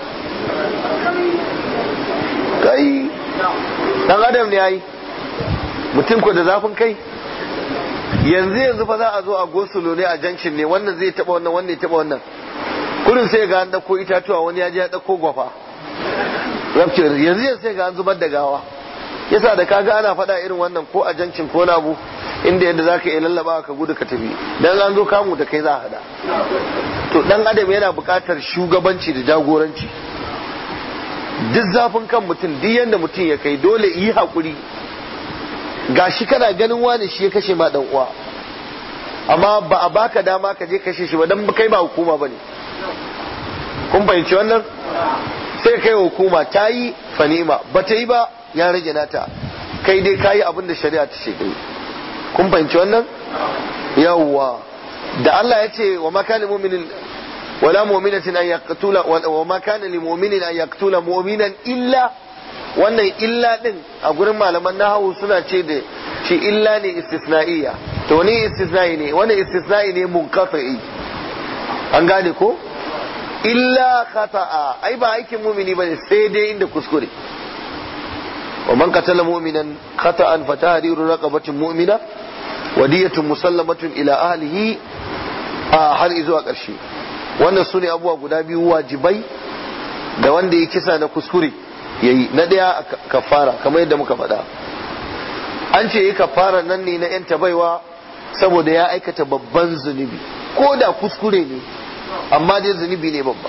kai dan adam ne yayi mutum ko da zafin kai yanzu yanzu fa za a zo a gosulo ne a junction ne wannan zai taba wannan wannan ya taba wannan kurin sai ga an dauko itatuwa wani ya je ya dauko gwafa rapture yanzu yanzu sai ga an zubar da gawa yasa da kaga ana faɗa irin wannan ko a junction ko na abu inda yadda zaka iya lallaba ka gudu ka tafi dan an zo kamu da kai za a hada to dan adam yana buƙatar shugabanci da jagoranci duk zafin kan mutum duk yanda mutum ya kai dole yi haƙuri gashi kana ganin wani shi ya kashe ma dan uwa amma ba a baka dama ka je kashe shi ba dan kai ba hukuma bane kun fahimci wannan sai kai hukuma ta yi fanima ba ta yi ba ya rage nata kai dai kayi abin da shari'a ta ce kai kun fahimci wannan yawwa da Allah ya ce wa makana mu'minin wala mu'minatin an yaqtula wa makana lil mu'minin an yaqtula mu'minan illa wannan illa din a gurin malaman nahawu suna ce da shi illa ne istisna'iyya to wani istisna'i ne wani istisna'i ne munqati an gane ko illa khata'a ai ba aikin mumini bane sai dai inda kuskure wa man qatala mu'minan khata'an fa tahriru raqabatin mu'mina wa diyatun musallamatun ila ahlihi a har zuwa ƙarshe wannan sune abubuwa guda biyu wajibai da wanda ya kisa na kuskure yayi na daya kafara kamar yadda muka faɗa an ce yi kafara nan ne na yan baiwa saboda ya aikata babban zunubi ko da kuskure ne amma dai zunubi ne babba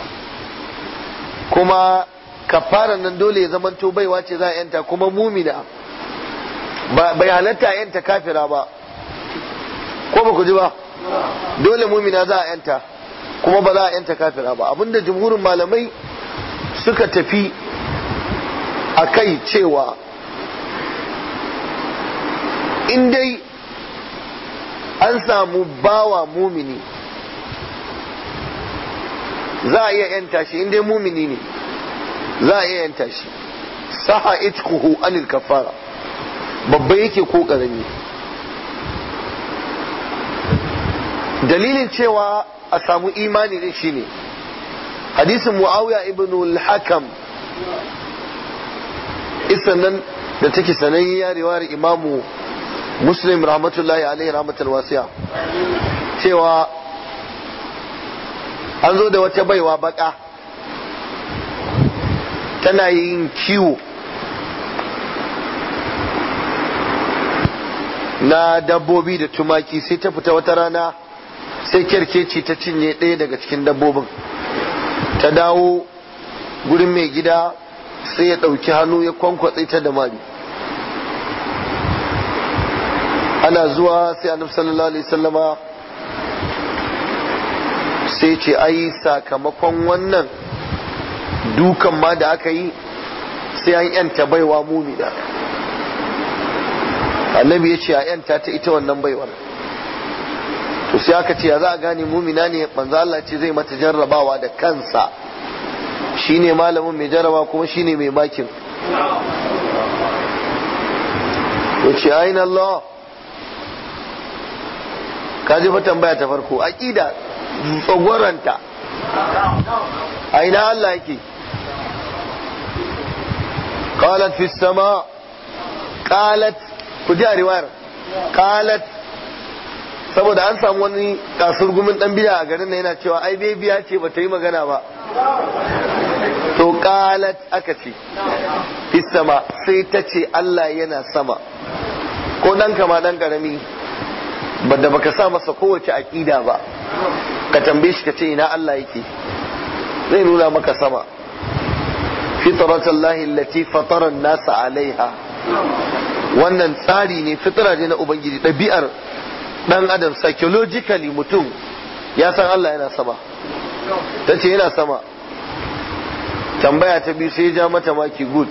kuma kafaran nan dole ya zamanto baiwa ce za a yanta kuma mumina bai halatta yanta kafira ba ko ba ku ji ba dole mumina za a yanta kuma ba za a yanta kafira ba abinda jumhurin malamai suka tafi a kai cewa in dai an samu bawa mumini za a iya yanta shi in dai mumini ne za a iya yanta shi saha itkuhu anil kafara babba yake ko ƙarami dalilin cewa a samu imani din shine hadisin muawiya ibn al-hakam isan nan da take sanayya riwayar imamu muslim rahmatullahi alaihi rahmatul wasiya cewa an zo da wata baiwa baka tana yin kiwo na dabbobi da tumaki sai ta fita wata rana sai kyarkeci ta cinye ɗaya daga cikin dabbobin ta dawo gurin mai gida sai ya ɗauki hannu ya kwankwatse ta da mari ana zuwa sai annabi sallallahu alaihi sallama sai ce ai sakamakon wannan dukan ma da aka yi sai an yanta baiwa mumina annabi ya ce a yanta ta ita wannan baiwar to sai aka ce ya za a gane mumina ne manzo Allah ce zai mata jarrabawa da kansa shine malamin mai jarraba kuma shine mai makin ya ce aina Allah ka ji fa tambaya ta farko aqida tsogoranta aina Allah yake qalat fi sama qalat ku ji a riwayar qalat saboda an samu wani kasurgumin dan biya a garin nan yana cewa ai bebiya ce bata yi magana ba to qalat aka ce fi sama sai ta ce Allah yana sama ko dan kama dan karami da baka sa masa kowace aqida ba ka tambaye shi ka ce ina Allah yake zai nuna maka sama fitratallahi allati fatara an-nasa alaiha wannan tsari ne fitra ne na ubangiji ɗabi'ar dan adam psychologically mutum ya san Allah yana sama ta ce yana sama tambaya ta biyu sai ya ja mata maki good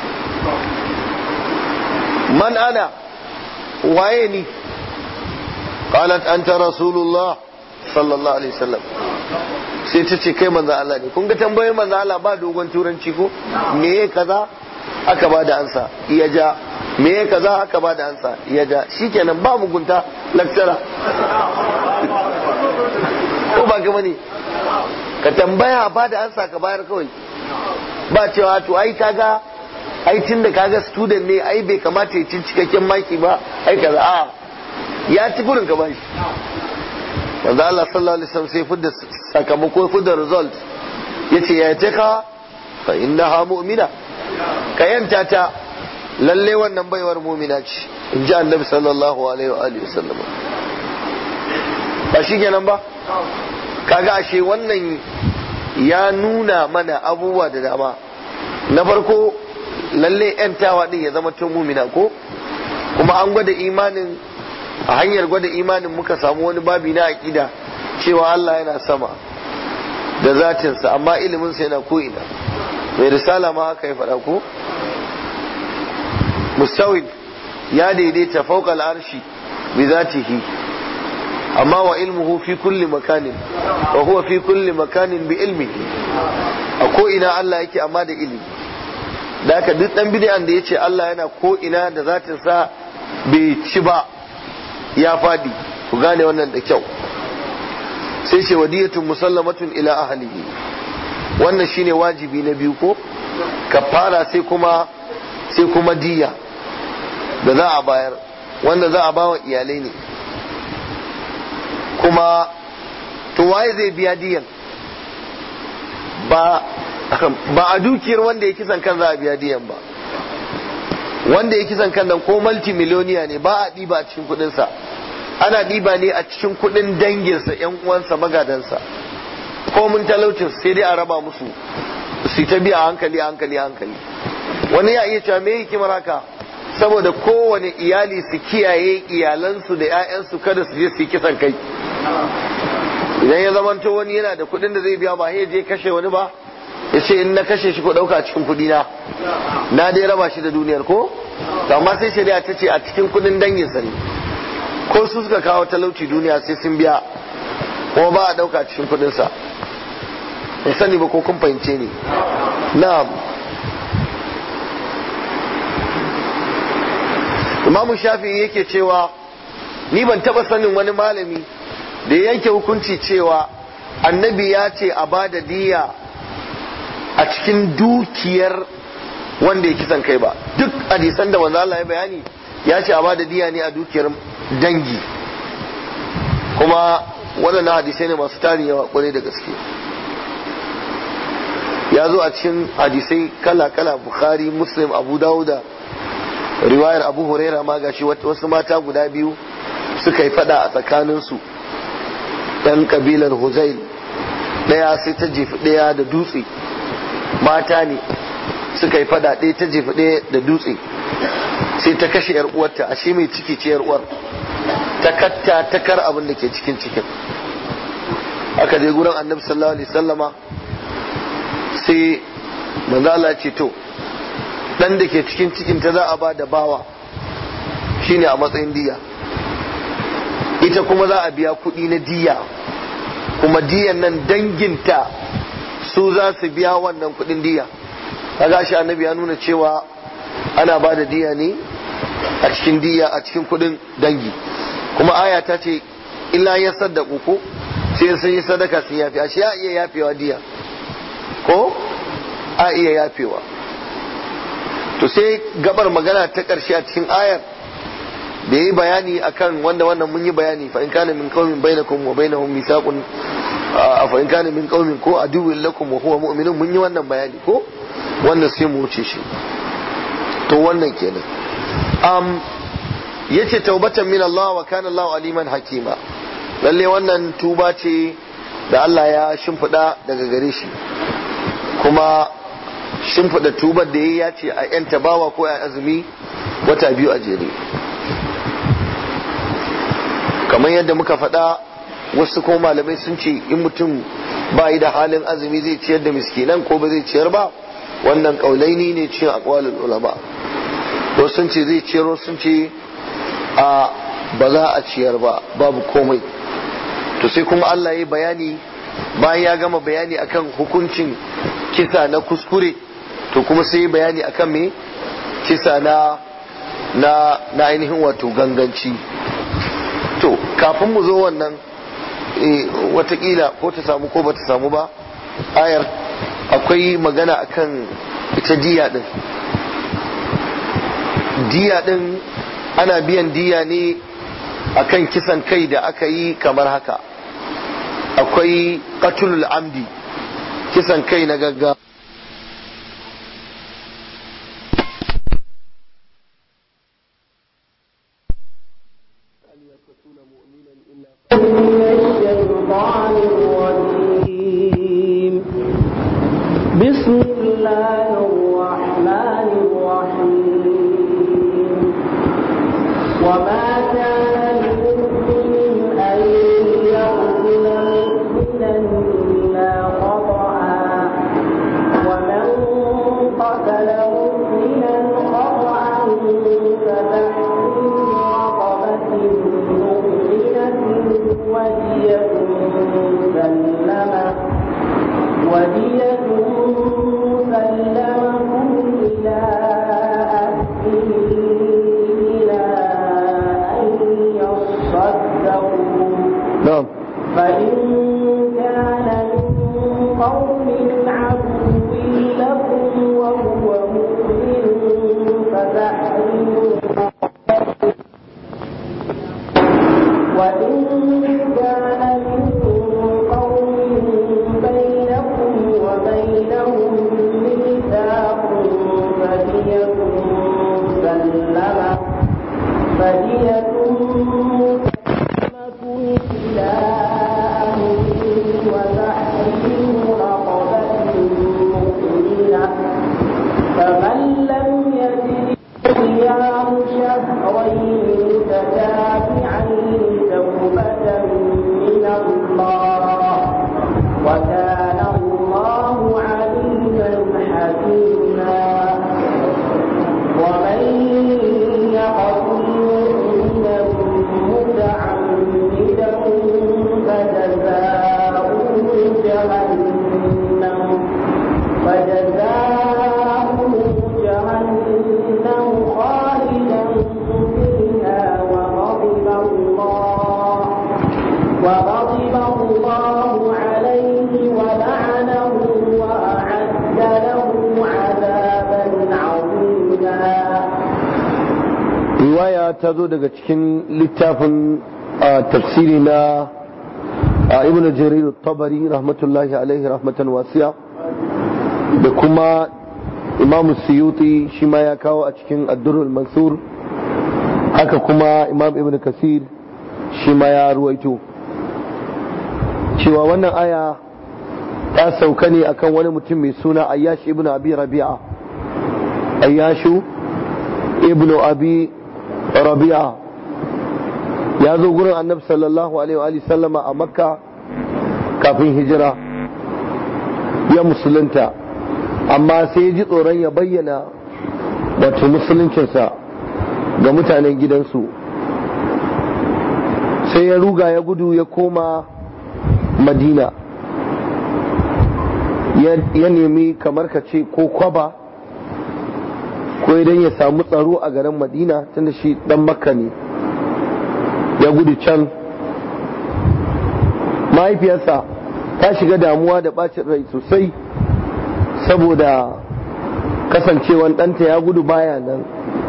man ana waye ni qalat anta rasulullah sallallahu alaihi wasallam sai ta ce kai manzo Allah ne kun ga tambayoyin manzo Allah ba dogon turanci ko me kaza aka ba da ansa iya ja me kaza aka ba da ansa iya ja shikenan ba mugunta lecturer ko ba ga ne ka tambaya ba da ansa ka bayar kawai ba cewa to ai kaga ai tunda kaga student ne ai bai kamata ya cin cikakken maki ba ai kaza a ya ci gurin ka bashi manzo Allah sallallahu alaihi wasallam sai fidda sakamako fidda result yace ya ce ka fa innaha mu'mina ka yanta ta lalle wannan baiwar mu'mina ce in ji annabi sallallahu alaihi wa alihi wasallam ba shi kenan ba kaga ashe wannan ya nuna mana abubuwa da dama na farko lalle yantawa din ya zama tun mumina ko kuma an gwada imanin a hanyar gwada imanin muka samu wani babi na aƙida cewa Allah yana sama da zatinsa amma iliminsa yana ko'ina mai risala ma haka ya faɗa ko mustawid ya daidaita fauka al'arshi bi zatihi amma wa ilmuhu fi kulli makanin wa huwa fi kulli makanin bi ilmihi a ko'ina Allah yake amma da ilimi da haka duk dan bid'an da yace Allah yana ko'ina da zatinsa bai ci ba ya fadi ku gane wannan da kyau sai ce wadiyatun musallamatun ila ahlihi wannan shine wajibi na biyu ko kafara sai kuma sai kuma diya da za a bayar wanda za a bawa iyalai ne kuma to waye zai biya diyan ba ba a dukiyar wanda ya kisan kan za a biya diyan ba wanda ya kisan kan nan ko multimiloniya ne ba a ɗiba a cikin kuɗinsa ana ɗiba ne a cikin kuɗin danginsa yan uwansa magadansa ko mun talaucin sai dai a raba musu su ta biya hankali hankali hankali wani ya iya cewa me hikimar haka saboda kowane iyali su kiyaye iyalansu da 'ya'yansu kada su je su yi kisan kai idan ya zamanto wani yana da kuɗin da zai biya ba ya je kashe wani ba ya ce in na kashe shi ko ɗauka cikin kuɗi na na dai raba shi da duniyar ko to amma sai shari'a ta ce a cikin kuɗin danginsa ne ko su suka kawo talauci duniya sai sun biya kuma ba a ɗauka cikin kuɗinsa in sani ba ko kun fahimce ni na'am imamu shafi'i yake cewa ni ban taba sanin wani malami da ya yanke hukunci cewa annabi ya ce a ba da diya a cikin dukiyar wanda ya kisan kai ba duk hadisan da manzo Allah ya bayani ya ce a ba da diya ne a dukiyar dangi kuma waɗannan hadisai ne masu tarin yawa kwarai da gaske ya zo a cikin hadisai kala-kala bukhari muslim abu dawuda riwayar abu huraira ma gashi wasu mata guda biyu suka yi fada a tsakaninsu ɗan kabilar huzail ɗaya sai ta jefi ɗaya da dutse mata ne suka yi fada ɗaya ta jefi ɗaya da dutse sai ta kashe yar uwarta ashe mai ciki ce yar uwar ta katta ta kar abin da ke cikin cikin aka je gurin annabi sallallahu alaihi sallama sai manzo Allah ce to dan da ke cikin cikin ta za a ba da bawa shine a matsayin diya ita kuma za a biya kuɗi na diya kuma diyan nan danginta su za su biya wannan kuɗin diya kaga shi annabi ya nuna cewa ana ba da diya ne a cikin diya a cikin kuɗin dangi kuma aya ta ce illa ya saddaku ko sai sun yi sadaka sun yafi ashe ya iya yafewa diya ko a iya yafewa to sai gabar magana ta ƙarshe a cikin ayar da yi bayani akan wanda wannan mun yi bayani fa in kana min qaumin bainakum wa bainahum mithaqun fa in kana min qaumin ko aduwwin lakum wa huwa mu'minun mun yi wannan bayani ko wannan sai mu wuce shi to wannan kenan um yace taubatan min Allah wa kana Allah aliman hakima lalle wannan tuba ce da Allah ya shimfiɗa daga gare shi kuma shimfiɗa tubar da ya ce a ‘yan tabawa ko a azumi wata biyu a jere kamar yadda muka faɗa wasu ko malamai sun ce in mutum ba yi da halin azumi zai ciyar da miskinan ko ba zai ciyar ba wannan ƙaulaini ne cin akwalin ulama ko sun ce zai ciyar sun ce a ba za a ciyar ba babu komai to sai kuma Allah ya bayani bayan ya gama bayani akan hukuncin kisa na kuskure to kuma sai bayani akan me kisa na na na ainihin wato ganganci to kafin mu zo wannan e, watakila ko ta samu ko ba ta samu ba ayar akwai magana akan ita diya din diya din ana biyan diya ne akan kisan kai da aka yi kamar haka akwai qatlul amdi kisan kai na gaggawa الشيطان الرجيم بسم الله الرحمن الرحيم وما كان لمؤمن أن يقتل مؤمنا إلا خطأ ومن قتل مؤمنا خطأ فتحرير رقبة مؤمنة ودية مسلمة ودية مسلمة إلى أهله إلى أن يصدقوا na'am فإن كان من قوم عدو لكم وهو مؤمن فتحرير رقبة وإن كان من قوم بينكم وبينهم ميثاق فدية مسلمة فدية مسلمة إلى أهله وتحرير رقبة مؤمنة فمن لم يجد صيام شهرين متتابعين توبة من الله وكان الله عليما حكيما ومن يقتل مؤمنا riwaya ta zo daga cikin littafin tafsiri na ibn jarir tabari rahmatullahi alaihi rahmatan wasiya da kuma imam suyuti shi ma ya kawo a cikin addurul mansur haka kuma imam ibn kasir shi ma ya ruwaito cewa wannan aya ta sauka ne akan wani mutum mai suna ayyash ibn abi rabi'a ayyashu ibn abi rabi'a ya zo gurin annabi sallallahu alaihi wa sallama a makka kafin hijira ya musulunta amma sai ya ji tsoron ya bayyana wato musuluncinsa ga mutanen gidansu sai ya ruga ya gudu ya koma madina ya nemi kamar ka ce ko kwaba ko idan ya samu tsaro a garin madina tunda shi dan makka ne ya gudu can mahaifiyarsa ta shiga damuwa da bacin rai sosai saboda kasancewan ɗanta ya gudu baya nan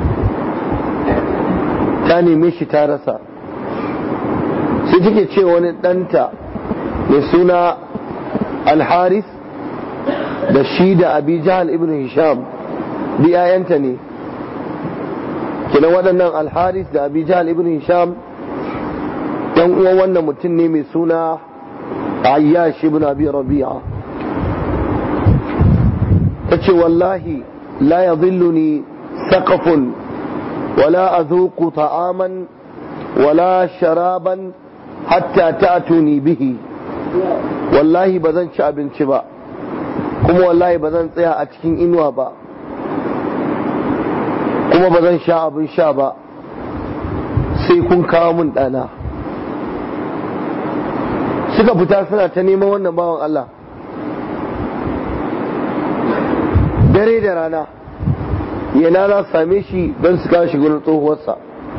ta neme shi ta rasa sai take ce wani ɗanta mai suna alharis da shi da abi jahal ibn hisham bi ayanta ne kina waɗannan alharis da abi jahal ibn hisham dan uwan wannan mutum ne mai suna ayyash ibn abi rabi'a tace wallahi la yadhilluni saqafun wala azuqu ta'aman wala sharaban hatta ta'tuni bihi wallahi ba zan ci abinci ba kuma wallahi ba zan tsaya a cikin inuwa ba kuma ba zan sha abin sha ba sai kun kawo mun ɗana suka fita suna ta neman wannan bawan Allah dare da rana yana za su same shi don su kawo shi gurin tsohuwarsa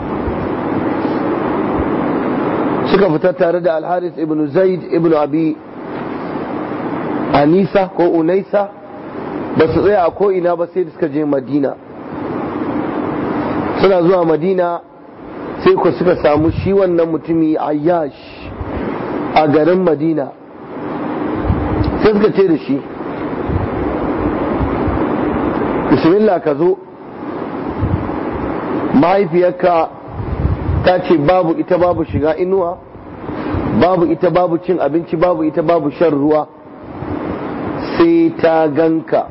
suka fita tare da alharis ibn zaid ibn abi anisa ko unaisa ba su tsaya a ko'ina ba sai da suka je madina suna zuwa madina sai ku suka samu shi wannan mutumi ayyash a garin madina sai suka ce da shi bismillah ka zo mahaifiyarka ta ce babu ita babu shiga inuwa babu ita babu cin abinci babu ita babu shan ruwa sai ta ganka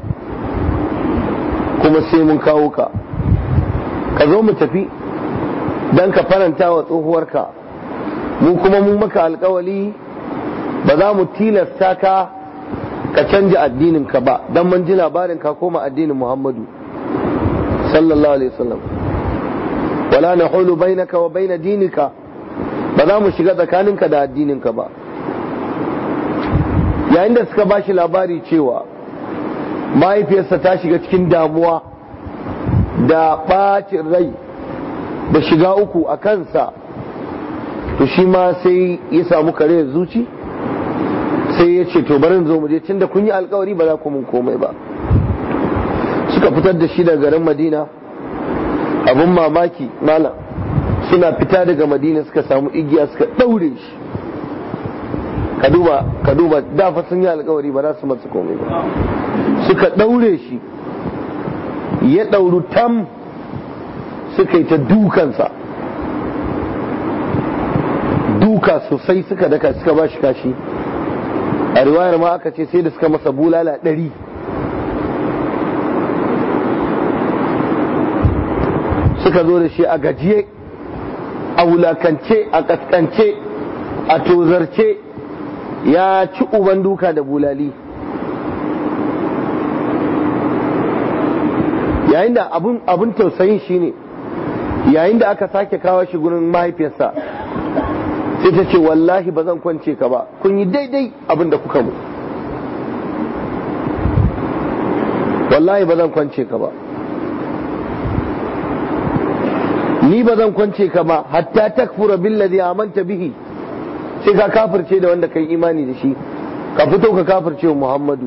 kuma sai mun kawo ka ka zo mu tafi don ka faranta wa tsohuwarka mu kuma mun maka alkawali ba za mu tilasta ka ka canja addininka ba don mun ji labarin ka koma addinin muhammadu sallallahu alaihi wasallam wala na hulu bainaka wa baina dinika ba za mu shiga tsakaninka da addininka ba yayin da suka bashi labari cewa mahaifiyarsa ta shiga cikin damuwa da ɓacin rai da shiga uku a kansa to shi ma sai ya samu kare zuci sai ya ce to barin zo mu je tunda kun yi alkawari ba za ku mun komai ba suka fitar da shi daga garin madina abun mamaki malam suna fita daga madina suka samu igiya suka ɗaure shi ka duba ka duba da fa sun yi alkawari ba za su masa komai ba suka ɗaure shi ya ɗauru tam suka yi ta dukansa duka sosai suka daka suka ba shi kashi a riwayar ma aka ce sai da suka masa bulala ɗari suka zo da shi a gajiye a wulakance a kaskance a tozarce ya ci uban duka da bulali yayin da abun tausayin shine yayin da aka sake kawo shi gurin mahaifiyarsa sai ta ce wallahi ba zan kwance ka ba kun yi daidai abin da kuka mu wallahi ba zan kwance ka ba ni ba zan kwance ka ba hatta takfura billazi amanta bihi sai ka kafirce da wanda kai imani da shi ka fito ka kafirce wa Muhammadu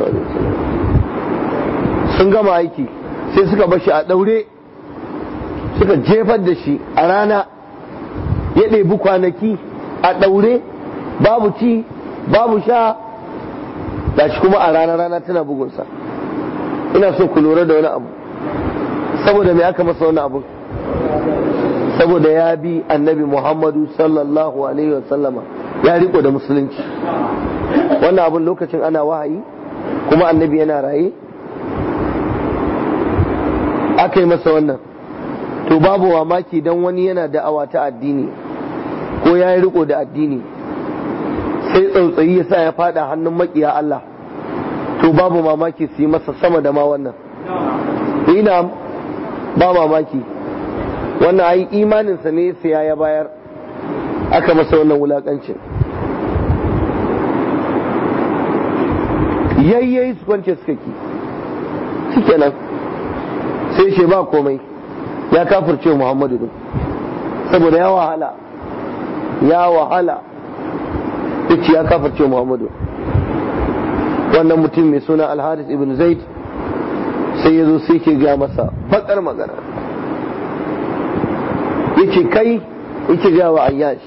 sun gama aiki sai suka bashi a daure suka jefar da shi a rana ya ɗebi kwanaki a ɗaure babu ci babu sha shi kuma a rana rana tana bugunsa ina so ku lura da wani abu saboda me aka masa wani abu saboda ya bi annabi muhammadu sallallahu alaihi wasallama ya riko da musulunci wannan abun lokacin ana wahayi kuma annabi yana raye aka yi masa wannan to babu mamaki don wani yana da'awa ta addini ko ya yi riko da addini sai tsautsayi ya sa ya fada hannun makiya Allah to babu mamaki su yi masa sama da ma wannan ina ba mamaki wannan ai imaninsa ne sai ya bayar aka masa wannan wulakancin yayyayi su kwance suka ki shikenan sai ce ba komai ya kafirce Muhammadu din saboda ya wahala ya wahala yace ya kafirce Muhammadu wannan mutum mai suna Al-Haris ibn Zaid sai ya zo sai ke ga masa bakar magana yace kai yake ga wa Ayyash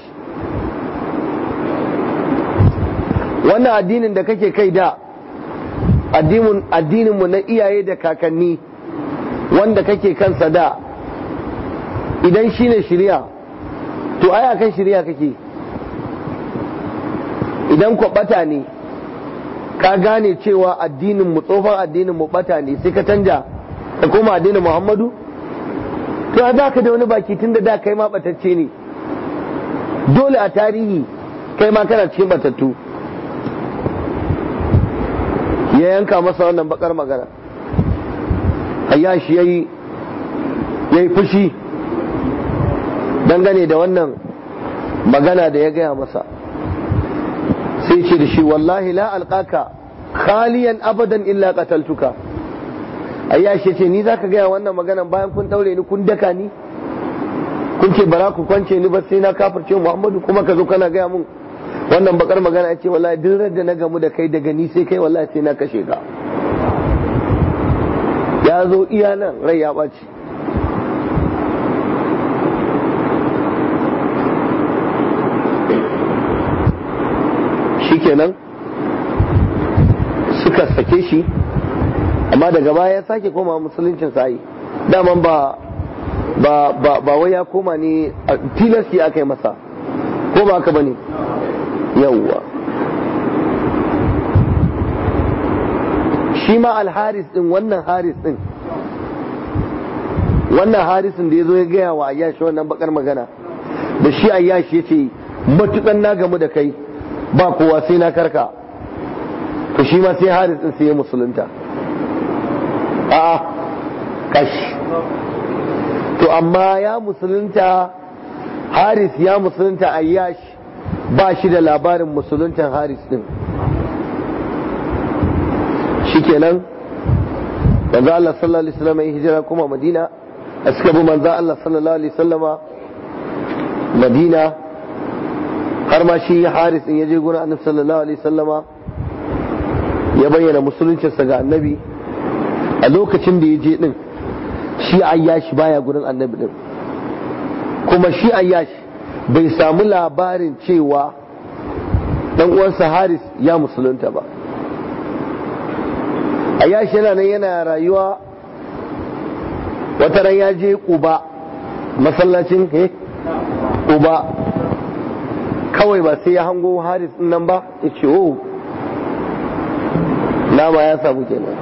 wannan addinin da kake kai da addinin mu na iyaye da kakanni wanda kake kansa da idan shi ne shirya to ai akan shirya kake idan ku bata ne ka gane cewa addinin mu tsofan addinin mu bata ne sai ka canja da koma addinin muhammadu to a za ka da wani baki tun da da kai ma batacce ne dole a tarihi kai ma kana cikin batattu ya yanka masa wannan bakar magana ayyashi yayi yayi fushi dangane da wannan magana da ya gaya masa sai ce da shi wallahi la alqaka khaliyan abadan illa qataltuka ayyashi ce ni zaka gaya wannan magana bayan kun daure ni kun daka ni kun ce bara ku kwance ni ba sai na kafirce Muhammadu kuma ka zo kana gaya mun wannan bakar magana ya ce wallahi duk da na gamu da kai daga ni sai kai wallahi sai na kashe ka ya zo iya nan rai ya ɓaci shikenan suka sake shi amma daga baya ya sake koma musuluncin sa'i daman ba ba ba ba wai ya koma ne tilasti aka yi masa ko ba haka bane yawwa shi ma alharis din wannan haris din wannan harisin da ya zo ya gaya wa ayyashi wannan bakar magana da shi ayyashi ya ce matukan na gamu da kai ba kowa sai na karka to shi ma sai haris din sai ya musulunta a'a kashi to amma ya musulunta haris ya musulunta ayyash ba shi da labarin musuluntan haris din shikenan manzo Allah sallallahu alaihi wasallam ya hijira kuma Madina a suka bi manzo Allah sallallahu alaihi wasallama Madina har ma shi Haris in yaje gurin Annabi sallallahu alaihi wasallama ya bayyana musuluncinsa ga Annabi a lokacin da ya je din shi ayyashi baya gurin Annabi din kuma shi ayyashi bai samu labarin cewa dan uwansa Haris ya musulunta ba a yashi yana nan yana rayuwa wata ran ya je kuba masallacin he kuba kawai ba sai ya hango haris din nan ba ya ce oh nama ya samu kenan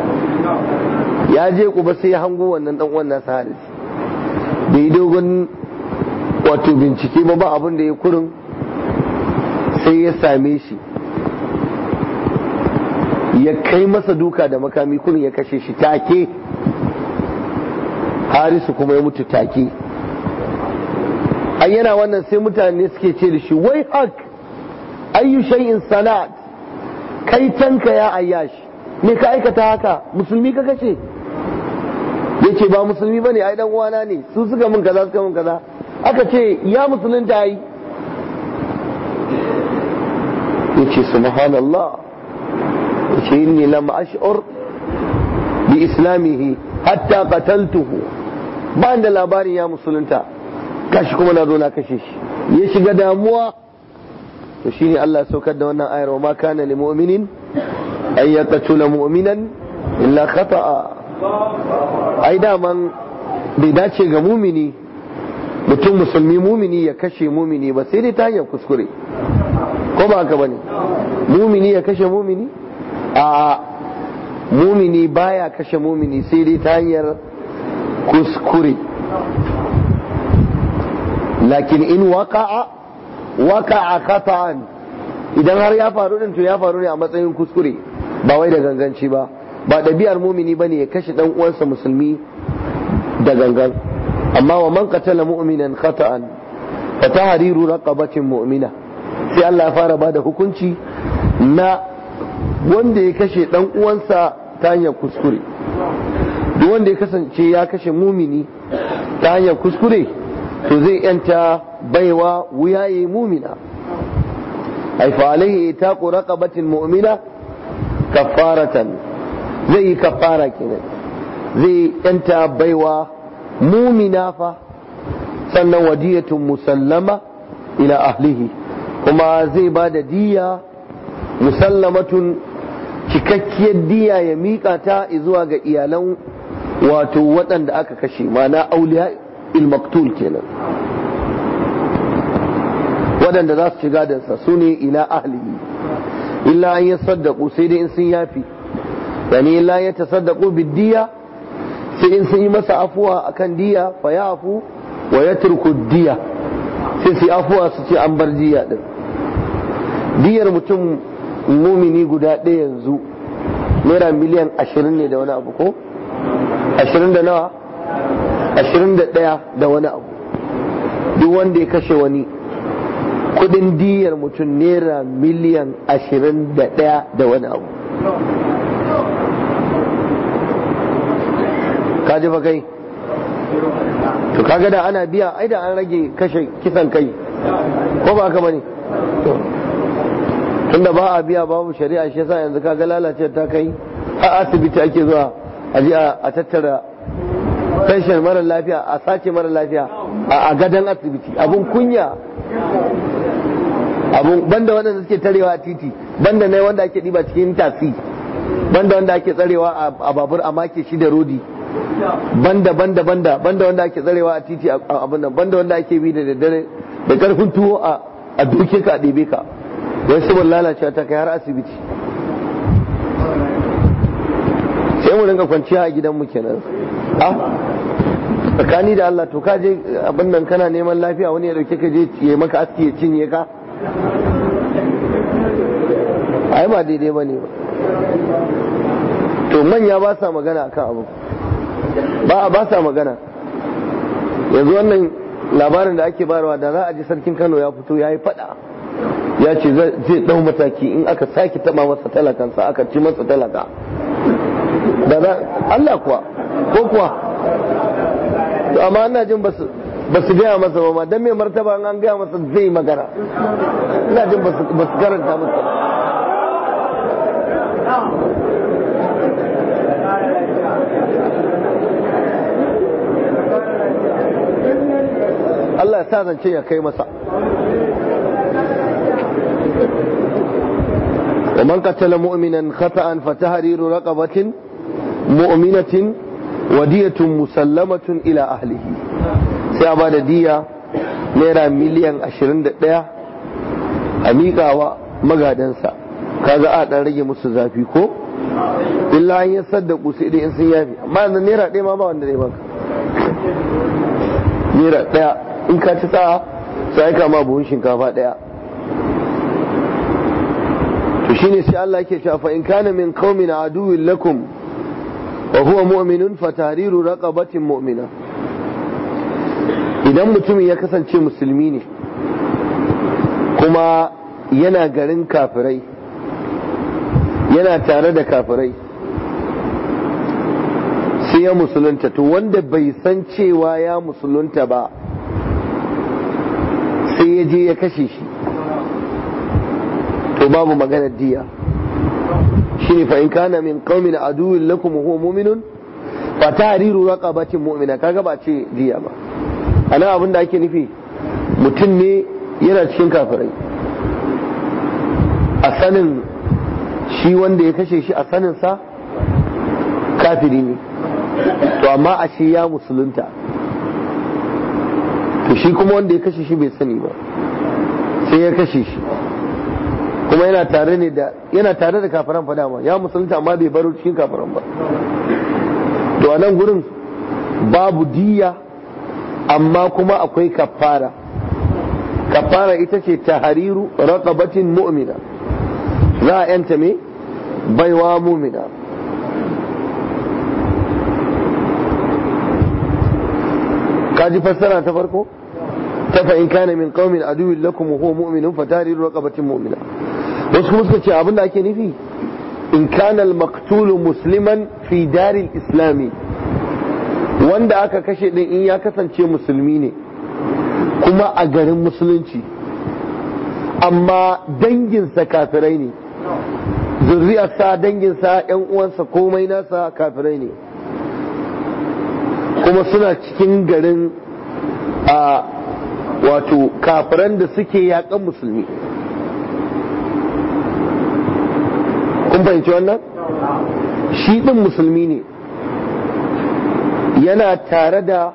ya je kuba sai ya hango wannan dan uwan nasa haris bai dogon wato bincike ba ba abin da ya kurin sai ya same shi ya kai masa duka da makami kurin ya kashe shi take harisu kuma ya mutu take ai yana wannan sai mutane suke ce da shi wai hak ayyu shay'in sanat kai tanka ya ayyash me ka aikata haka musulmi ka kashe yace ba musulmi bane ai dan uwana ne su suka min kaza suka min kaza aka ce ya musulunta yi yace subhanallah yace inni lam ash'ur bi islamihi hatta qataltuhu ba da labarin ya musulunta kashi kuma na zo na kashe shi ya shiga damuwa to shine Allah ya saukar da wannan ayar wa ma kana lil mu'minin ay yaqtula mu'minan illa khata'a ai daman bai dace ga mumini mutum musulmi mumini ya kashe mumini ba sai dai ta hanyar kuskure ko ba haka bane mumini ya kashe mumini a mumini baya kashe mumini sai dai ta hanyar kuskure lakin in waka'a waka'a khata'an idan har ya faru din to ya faru ne a matsayin kuskure ba wai da ganganci ba ba ɗabi'ar mumini bane ya kashe dan uwansa musulmi da gangan amma wa man qatala mu'minan khata'an fa tahriru raqabatin mu'mina sai Allah ya fara bada hukunci na wanda ya kashe dan uwansa ta hanyar kuskure duk wanda ya kasance ya kashe mumini ta hanyar kuskure to zai yanta baiwa wuyaye mumina ai fa alaihi itaqu raqabatin mu'mina kaffaratan zai yi kaffara kenan zai yanta baiwa mumina fa sannan wadiyatun musallama ila ahlihi kuma zai ba da diya musallamatun cikakkiyar diya ya miƙa ta zuwa ga iyalan wato waɗanda aka kashe mana auliya ilmaktul kenan waɗanda za su shiga dansa su ne ila ahlihi illa an yi saddaku sai dai in sun yafi yani illa ya tasaddaku biddiya sai in sun yi masa afuwa akan diya fa ya afu wa ya turku diya sai su afuwa su ce an bar diya din diyar mutum mumini guda ɗaya yanzu naira miliyan ashirin ne da wani abu ko ashirin da nawa ashirin da ɗaya da wani abu duk wanda ya kashe wani kudin diyar mutum naira miliyan ashirin da ɗaya da wani abu ka ji fa kai to kaga da ana biya ai da an rage kashe kisan kai ko ba haka bane tunda ba a biya babu shari'a shi yasa yanzu kaga lalace ta kai a asibiti ake zuwa a je a tattara pension mara lafiya a sace mara lafiya a gadon asibiti abun kunya abun banda wanda suke tarewa a titi banda ne wanda ake diba cikin tasi banda wanda ake tsarewa a babur a make shi da rodi banda banda banda banda wanda ake tsarewa a titi abin nan banda wanda ake bi da daddare da karfin tuwo a duke ka a ɗebe ka wai saboda lalacewa ta kai har asibiti sai mu rinka kwanciya a gidanmu kenan a tsakani da Allah to ka je abin nan kana neman lafiya wani ya dauke ka je ya maka aski ya cinye ka ai ba daidai ba ne ba to manya ba sa magana akan abu ba ba sa magana yanzu wannan labarin da ake bayarwa da za a ji sarkin Kano ya fito ya yi fada ya ce zai dau mataki in aka sake taba masa talakansa aka ci masa talaka da za Allah kuwa ko kuwa to amma ina jin ba su gaya masa ba ma dan mai martaba an gaya masa zai magana ina jin ba su karanta masa Allah ya sa zance ya kai masa ومن قتل مؤمنا خطأ فتحرير رقبة مؤمنة ودية مسلمة إلى أهله سيابا دية نيرا مليان أشرين دقيا أميقا ومغادنسا kaga a dan rage musu zafi ko illa an yi saddaku sai dai in sun yafi amma yanzu naira ɗaya ma ba wanda zai baka naira ɗaya in ka ci sa'a sai ka ma buhun shinkafa ɗaya to shine sai Allah yake cewa fa in kana min qaumin aduwwin lakum wa huwa mu'minun fa tahriru raqabatin mu'mina idan mutumin ya kasance musulmi ne kuma yana garin kafirai yana tare da kafirai sai ya musulunta to wanda bai san cewa ya musulunta ba sai ya je ya kashe shi to babu maganar diya shine fa in kana min qaumin aduwwin lakum huwa mu'minun fa tahriru raqabatin mu'mina kaga ba ce diya ba ana abin da ake nufi mutum ne yana cikin kafirai a sanin shi wanda ya kashe shi a sanin sa kafiri ne to amma a shi ya musulunta to shi kuma wanda ya kashe shi bai sani ba sai ya kashe shi kuma yana tare ne da yana tare da kafiran fa dama ya musulunta amma bai baro cikin kafiran ba to a nan gurin babu diya amma kuma akwai kafara kafara ita ce tahariru raqabatin mu'mina za a yanta me baiwa mu'mina kaji fassara ta farko ta fa in kana min qaumin aduwwin lakum wa huwa mu'minun fa tahriru raqabatin mu'mina wasu kuma suka ce abin da ake nufi in kana al-maqtulu musliman fi daril islami wanda aka kashe din in ya kasance musulmi ne kuma a garin musulunci amma danginsa kafirai ne zurriyarsa danginsa yan uwansa komai nasa kafirai ne kuma suna cikin garin a wato kafiran da suke yakan musulmi kun fahimci wannan shi ɗin musulmi ne yana tare da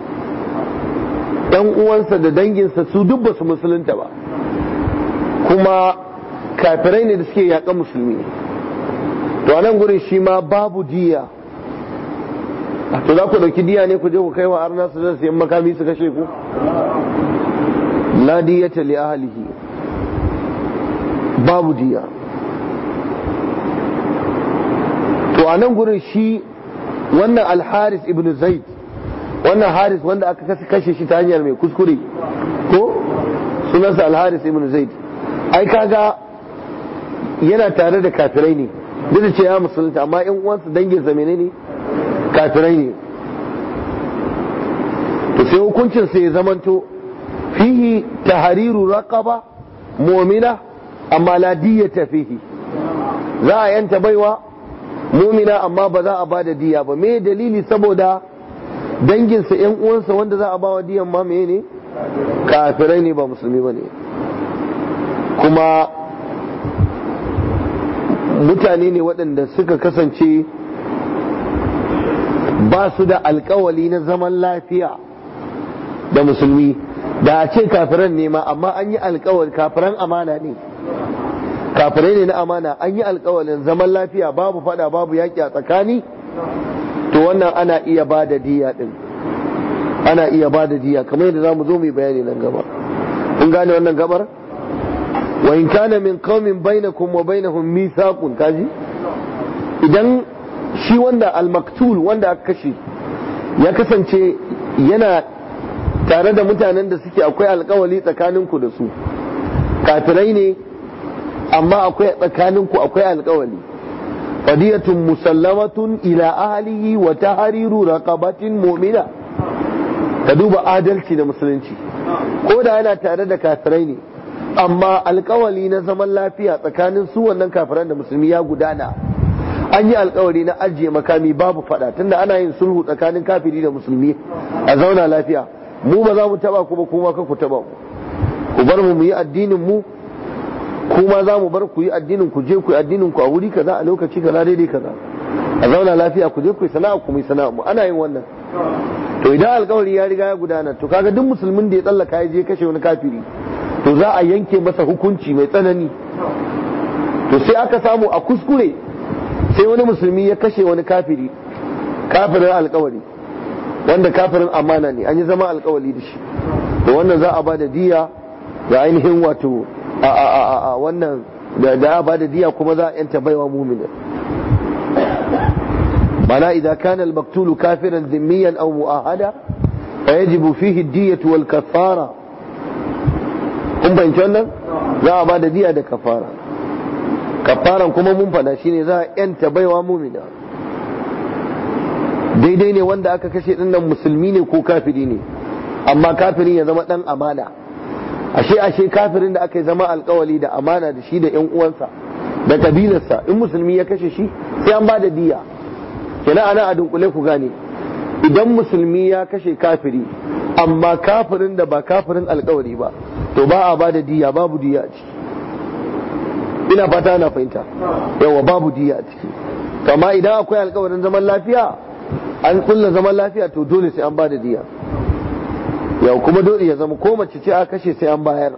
ɗan uwansa da danginsa su duk ba su musulunta ba kuma kafirai ne da suke yaƙa musulmi to a nan gurin shi ma babu diya to za ku ɗauki diya ne ku je ku kai wa arna su zai siyan makami su kashe ku la diyata li ahlihi babu diya to a nan gurin shi wannan alharis ibn zaid wannan haris wanda aka kashe shi ta hanyar mai kuskure ko sunansa alharis ibn zaid ai kaga yana tare da kafirai ne duk da ce ya musulunta amma yan uwansa dangin sa menene kafirai ne to sai hukuncin sa ya zamanto fihi tahriru raqaba mu'mina amma la diyata fihi za a yanta baiwa mumina amma ba za a ba da diya ba me dalili saboda danginsa yan uwansa wanda za a ba wa diyan ma ne kafirai ne ba musulmi ba ne kuma mutane ne waɗanda suka kasance ba su da alkawali na zaman lafiya da musulmi da a ce kafiran ne ma amma an yi alkawali kafiran amana ne kafirai ne na amana an yi alkawalin zaman lafiya babu fada babu yaƙi a tsakani to wannan ana iya ba da diya din ana iya ba da diya kamar yadda za mu zo mu bayani nan gaba kun gane wannan gabar wa in kana min qaumin bainakum wa bainahum mithaqun kaji idan shi wanda al-maktul wanda aka kashe ya kasance yana tare da mutanen da suke akwai alkawali tsakaninku da su kafirai ne amma akwai tsakaninku akwai alkawali fadiyatun musallamatun ila ahlihi wa tahriru raqabatin mu'mina ka duba adalci da musulunci ko da yana tare da kafirai ne amma alkawali na zaman lafiya tsakanin su wannan kafiran da musulmi ya gudana an yi alkawari na ajiye makami babu fada tunda ana yin sulhu tsakanin kafiri da musulmi a zauna lafiya mu ba za mu taba ku ba kuma ka ku taba mu ku bar mu mu yi addinin mu kuma za mu bar ku yi addinin ku je ku yi addinin ku a wuri kaza a lokaci kaza daidai kaza a zauna lafiya ku je ku yi sana'a ku mu yi sana'a mu ana yin wannan to idan alkawari ya riga ya gudana to kaga duk musulmin da ya tsallaka ya je kashe wani kafiri to za a yanke masa hukunci mai tsanani to sai aka samu a kuskure sai wani musulmi ya kashe wani kafiri kafirin alkawari wanda kafirin amana ne an yi zama alkawari da shi to wannan za a ba da diya da ainihin wato a wannan da a ba da diya kuma za a yanta baiwa mumina mana idan kana al-maktulu kafiran dhimmiyan aw mu'ahada فيجب فيه الدية والكفارة kun fahimci wannan za a ba da diya da kafara kafaran kuma mun fada shine za a yanta baiwa mumina daidai ne wanda aka kashe din nan musulmi ne ko kafiri ne amma kafirin ya zama dan amana ashe ashe kafirin da aka yi zama alkawali da amana da shi da yan uwansa da kabilarsa in musulmi ya kashe shi sai an ba da diya kenan ana a dunkule ku gane idan musulmi ya kashe kafiri amma kafirin da ba kafirin alkawari ba to ba a bada diya babu diya a ciki ina fata ana fahimta yawa babu diya a ciki kama idan akwai alkawarin zaman lafiya an kulla zaman lafiya to dole sai an bada diya yau kuma dole ya zama ko mace ce a kashe sai an bayar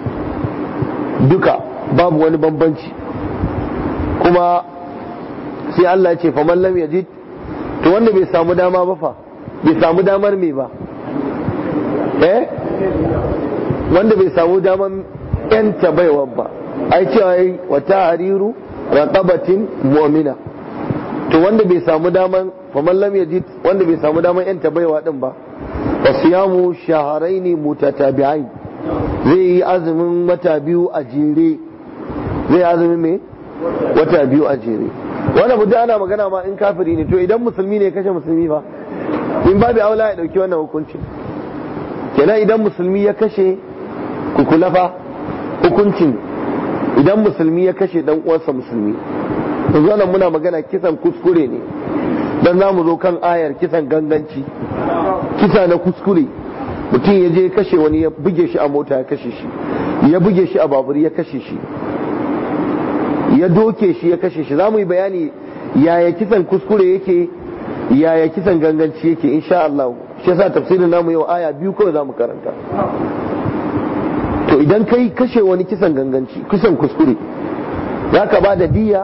duka babu wani bambanci kuma sai Allah ya ce faman lam yajid to wanda bai samu dama ba fa bai samu damar me ba eh wanda bai samu damar yanta baiwa ba ai cewa yi wata hariru raqabatin mu'mina to wanda bai samu daman faman lam yajid wanda bai samu daman yanta baiwa din ba fa siyamu shahrayn mutatabi'ain zai yi azumin wata biyu a jere zai azumin me wata biyu a jere wannan mutum ana magana ma in kafiri ne to idan musulmi ne kashe musulmi ba in babu aula ya dauki wannan hukunci kenan idan musulmi ya kashe kukulafa hukuncin idan musulmi ya kashe dan uwansa musulmi yanzu nan muna magana kisan kuskure ne dan za mu zo kan ayar kisan ganganci kisa na kuskure mutum ya je kashe wani ya buge shi a mota ya kashe shi ya buge shi a babur ya kashe shi ya doke shi ya kashe shi za mu yi bayani yaya kisan kuskure yake yaya kisan ganganci yake insha Allah shi yasa tafsirin namu yau aya biyu kawai za mu karanta to idan kai kashe wani kisan ganganci kisan kuskure za ka ba da diya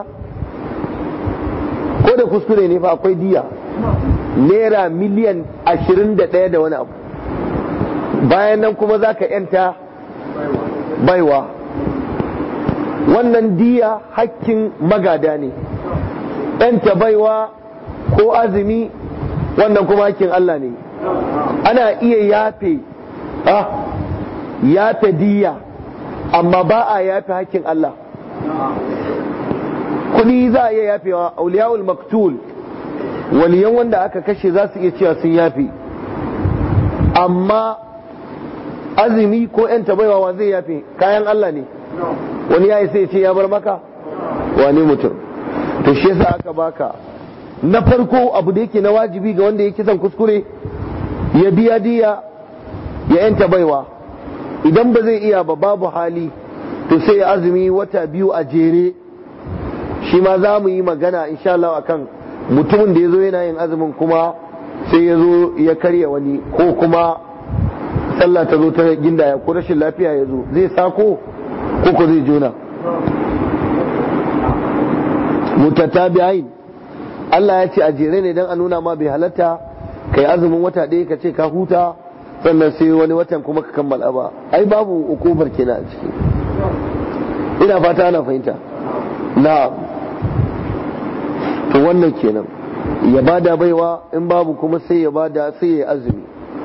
ko da kuskure ne fa akwai diya naira miliyan ashirin da ɗaya da wani abu bayan nan kuma za ka yanta baiwa wannan diya hakkin magada ne yanta baiwa ko azumi wannan kuma hakkin Allah ne ana iya yafe ah, yafe diya amma ba a yafe hakkin Allah kuɗi za a iya yafewa auliyawul maktul waliyan wanda aka kashe za su iya cewa sun yafe amma azumi ko yan tabaiwa zai yafe kayan Allah ne wani ya sai ce ya bar maka wani mutum to shi yasa aka baka na farko abu da yake na wajibi ga wanda ya kisan kuskure ya biya diya ya yanta baiwa idan ba zai iya ba babu hali to sai ya azumi wata biyu a jere shi ma za mu yi magana insha Allah akan mutumin da ya zo yana yin azumin kuma sai ya zo ya karya wani ko kuma sallah ta zo ta gindaya ko rashin lafiya ya zo zai sako ko ko zai jona mutatabi'ain Allah ya ce a jere ne don a nuna ma bai halatta kai azumin wata ɗaya ka ce ka huta sannan sai wani watan kuma ka kammala ba ai babu ukubar kenan a ciki ina fata ana fahimta na to wannan kenan ya bada baiwa in babu kuma sai ya bada sai ya azumi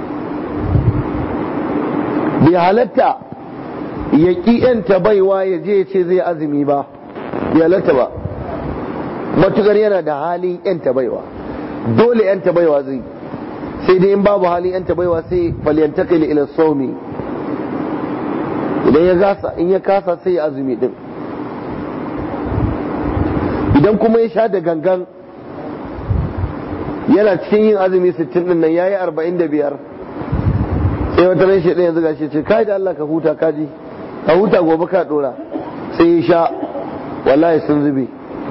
bai halatta ya ƙi yanta baiwa ya je ya ce zai azumi ba bai halatta ba matukar yana da halin yanta baiwa dole yanta baiwa zai sai dai in babu halin yanta baiwa sai falyantakil ila saumi idan ya gasa in ya kasa sai ya azumi din idan kuma ya sha da gangan yana cikin yin azumi 60 din nan yayi 45 sai wata ran shi yanzu gashi ce kai da Allah ka huta kaji ka huta gobe ka dora sai ya sha wallahi sun zube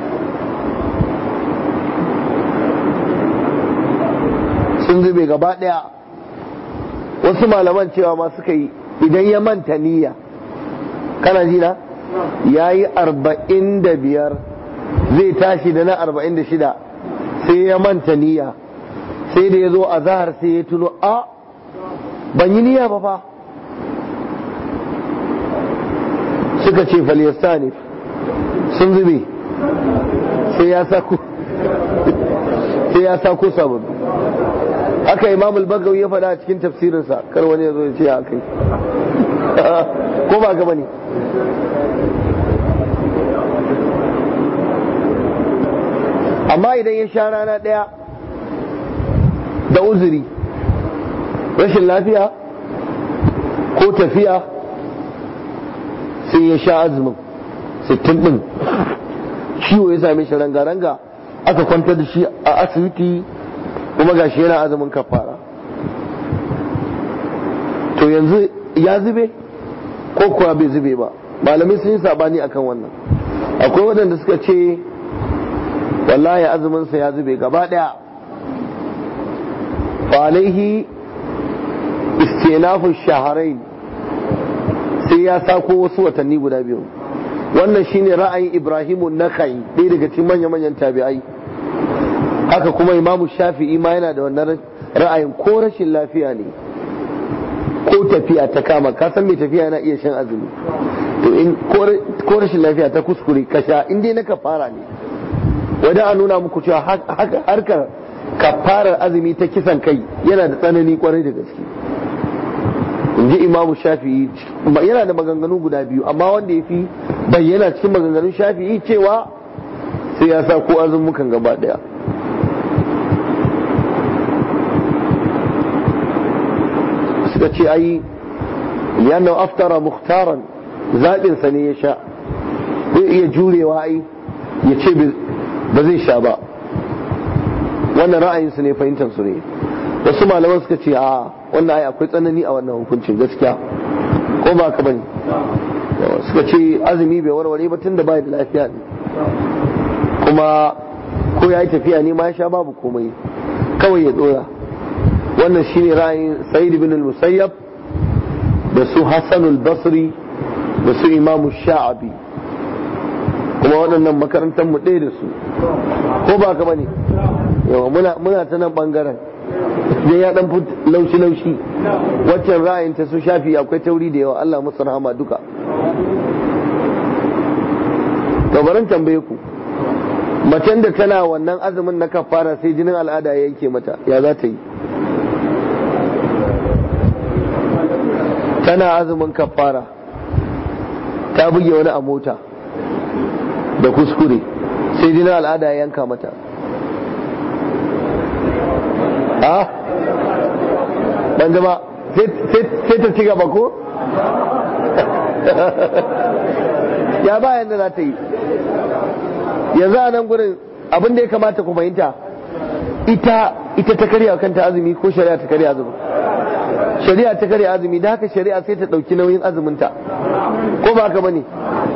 sun zube gaba daya wasu malaman cewa ma suka yi idan ya manta niyya kana ji na ya yi arba'in da biyar zai tashi da na arba'in da shida sai ya manta niyya sai da ya zo a zahar sai ya tuno a ban yi niyya ba fa suka ce falyastanif sun zube sai ya sako sai ya sako sabon haka imam al-bagawi ya faɗa a cikin tafsirinsa kar wani ya zo ya ce ya kai ko ba gaba ne amma idan ya sha rana ɗaya da uzuri rashin lafiya ko tafiya sai ya sha azumin sittin ɗin ciwo ya same shi ranga-ranga aka kwantar da shi a asibiti kuma gashi yana azumin kafara to yanzu ya zube ko kuwa bai zube ba malamai sun yi sabani akan wannan akwai waɗanda suka ce wallahi azuminsa ya zube gaba ɗaya alaihi istinafu shaharain sai ya sako wasu watanni guda biyu wannan shine ra'ayin ibrahimu nakai ɗaya daga cikin manya-manyan tabi'ai haka kuma imamu shafi'i ma yana da wannan ra'ayin ko rashin lafiya ne ko tafiya ta kama ka san mai tafiya yana iya shan azumi to in ko rashin lafiya ta kuskure ka sha in dai na kafara ne wadda a nuna muku cewa harkar kafarar azumi ta kisan kai yana da tsanani kwarai da gaske in ji imamu shafi'i yana da maganganu guda biyu amma wanda ya fi bayyana cikin maganganun shafi'i cewa sai ya sa ko azumukan gaba daya suka ce ai yana aftara muhtaran zaɓinsa ne ya sha zai iya jurewa ai ya ce ba zai sha ba wannan ra'ayinsu ne fahimtarsu ne wasu malaman suka ce a wannan ai akwai tsanani a wannan hukuncin gaskiya ko ba ka bane suka ce azumi bai warware ba tun da bai da lafiya ne kuma ko ya yi tafiya ne ma ya sha babu komai kawai ya dora wannan shine ra'ayin sa'id ibn al-musayyab da su hassan al-basri da su imamu sha'abi kuma waɗannan makarantar mu ɗaya da su ko ba ka bane yawa muna muna ta nan bangaren sai ya dan laushi laushi waccan ra'ayin ta su shafi akwai tauri da yawa Allah musu rahama duka to barin tambaye ku macen da tana wannan azumin na kafara sai jinin al'ada ya yanke mata ya za ta yi tana azumin kafara ta buge wani a mota da kuskure sai jinin al'ada ya yanka mata a ban zama sai ta ci gaba ko ya ba yadda za ta yi yanzu a nan gurin abin da ya kamata ku fahimta ita ita ta karya kanta azumi ko shari'a ta karya azumi shari'a ta karya azumi da haka shari'a sai ta ɗauki nauyin azuminta ko ba haka bane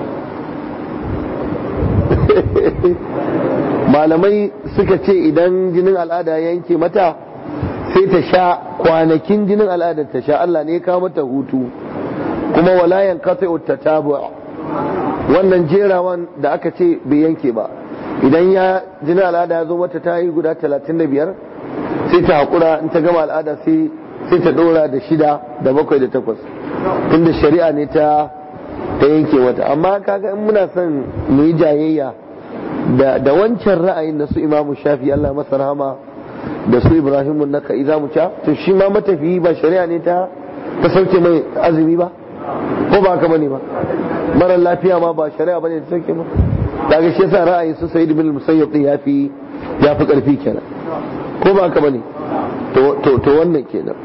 malamai suka ce idan jinin al'ada yanke mata sai ta sha kwanakin jinin al'adar ta sha Allah ne ya kawo mata hutu kuma walayan kasa tabu wannan jerawan da aka ce bai yanke ba idan ya jinin al'ada ya zo mata ta yi guda talatin da biyar sai ta haƙura in ta gama al'ada sai ta ɗora da shida da bakwai da takwas tunda shari'a ne ta ta yanke mata amma kaga in muna son mu yi jayayya da wancan ra'ayin da su imamu shafi Allah masa rahama da su ibrahimun naka iza mu ca to shi ma matafiyi ba shari'a ne ta ta sauke mai azumi ba ko ba haka bane ba mara lafiya ma ba shari'a bane ta sauke ba daga shi yasa ra'ayin su sayyid bin musayyab din yafi yafi karfi kenan ko ba haka bane to to to wannan kenan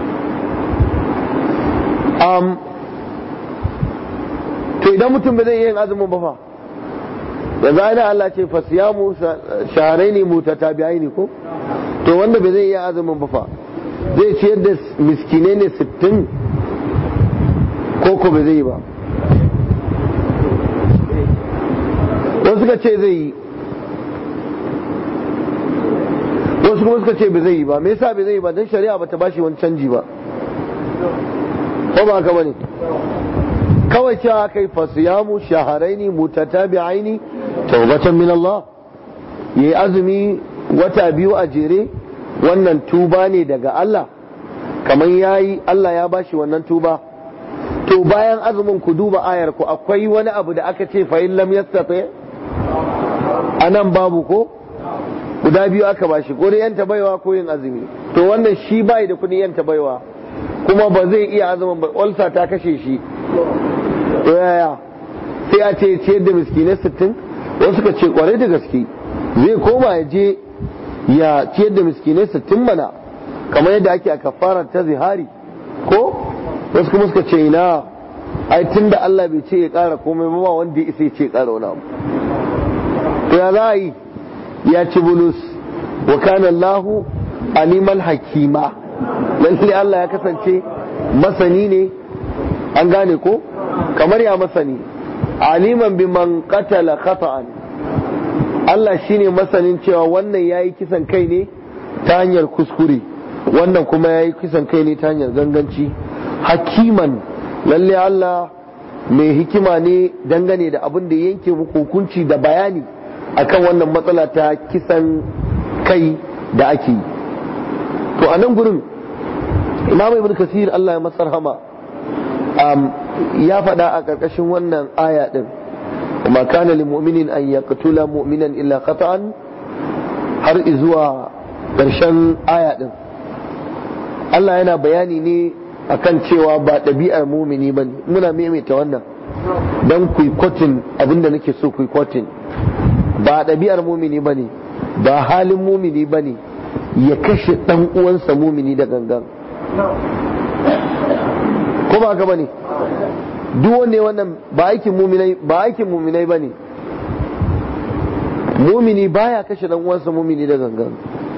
um to idan mutum bai zai yin azumin ba fa yanzu ana Allah ce fa siyamu shahraini mutatabi'aini ko to wanda bai zai iya azumin ba fa zai ciyar da miskinai ne sittin ko ko bai zai yi ba wasu suka ce zai yi wasu kuma suka ce bai zai yi ba me yasa bai zai yi ba don shari'a bata bashi wani canji ba ko ba haka bane kawai cewa kai fasiyamu shaharaini mutatabi'aini taubatan min Allah yayi azumi wata biyu a jere wannan tuba ne daga Allah kamar yayi Allah ya bashi wannan tuba to bayan azumin ku duba ayar ku akwai wani abu da aka ce fa in lam yastati anan babu ko guda biyu aka bashi ko da yanta baiwa ko yin azumi to wannan shi bai da kudin yanta baiwa kuma ba zai iya azumin ba ulsa ta kashe shi to yaya sai a ce ciyar da miskinai sittin wasu ka ce kwarai da gaske zai koma ya je ya ciyar da miskinai sittin mana kamar yadda ake a kafara ta zihari ko wasu kuma suka ce ina ai tun da Allah bai ce ya kara komai ba wanda ya isa ya ce ya kara wani abu to ya za a yi ya ci bulus wa kana Allahu aliman hakima lalle Allah ya kasance masani ne an gane ko kamar ya masani aliman bi man qatala khata'an Allah shine masanin cewa wannan yayi kisan kai ne ta hanyar kuskure wannan kuma yayi kisan kai ne ta hanyar ganganci hakiman lalle Allah mai hikima ne dangane da abin da yanke muku hukunci da bayani akan wannan matsala ta kisan kai da ake yi to a nan gurin imam ibn kasir Allah ya masar hama ya faɗa a ƙarƙashin wannan aya ɗin kuma kana lil mu'minin an yaqtula mu'minan illa qata'an har zuwa ƙarshen aya ɗin Allah yana bayani ne akan cewa ba ɗabi'ar mumini ba muna maimaita wannan don kwatin abinda nake so kwatin ba ɗabi'ar mumini ba ne ba halin mumini ba ne ya kashe ɗan uwansa mumini da gangan ko ba haka ba ne duk wanne wannan ba aikin muminai ba aikin muminai ba ne mumini baya kashe ɗan uwansa mumini da gangan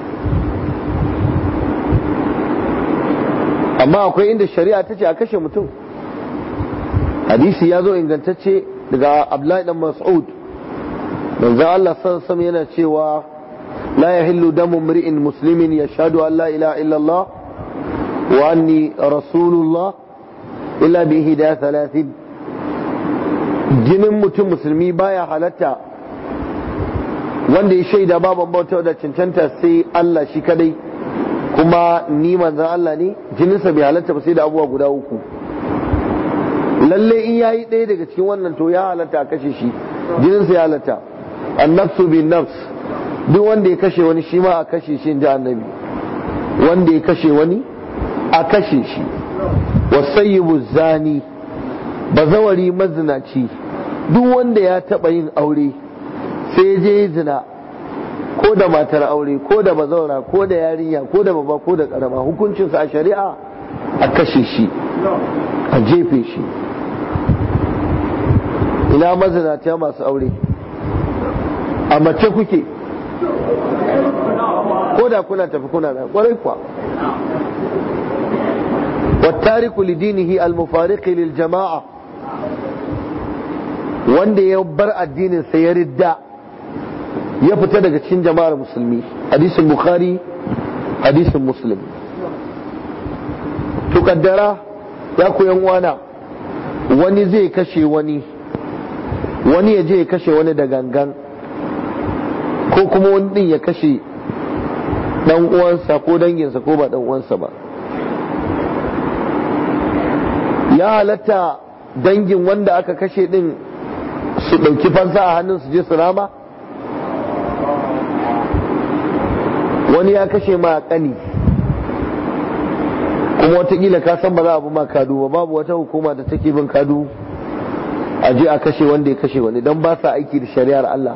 amma akwai inda shari'a ta ce a kashe mutum hadisi ya zo ingantacce daga abdullahi dan mas'ud manzo Allah sallallahu yana cewa la yahillu damu mri'in muslimin yashhadu an la ilaha illa Allah wa anni rasulullah illa bi ihda thalathin jinin mutum musulmi baya halatta wanda ya shaida baban bauta da cancanta sai Allah shi kadai kuma ni manzan Allah ne jininsa bai halatta ba sai da abubuwa guda uku lalle in yayi ɗaya daga cikin wannan to ya halatta a kashe shi jininsa ya halatta annafsu bin nafs duk wanda ya kashe wani shi ma a kashe shi inji annabi wanda ya kashe wani a kashe shi wasayyibu zani bazawari mazinaci duk wanda ya taɓa yin aure sai je zina ko da matar aure ko da bazaura ko da yarinya ko da baba ko da karama hukuncinsa a shari'a a kashe shi a jefe shi ina mazinata masu aure a mace kuke ko da kuna tafi kuna da kwarai kuwa والتارك لدينه المفارق للجماعة wanda ya bar addinin sa ya ridda ya fita daga cikin jama'ar musulmi hadisin bukhari hadisin muslim to kaddara ya koyan wana wani zai kashe wani wani ya je ya kashe wani da gangan ko kuma wani din ya kashe dan uwansa ko danginsa ko ba dan uwansa ba ya halatta dangin wanda aka kashe din su ɗauki fansa a hannun su je su rama wani ya kashe ma kani kuma watakila ka san ba za a bi ma kadu ba babu wata hukuma da take bin kadu a je a kashe wanda ya kashe wani don ba sa aiki da shari'ar Allah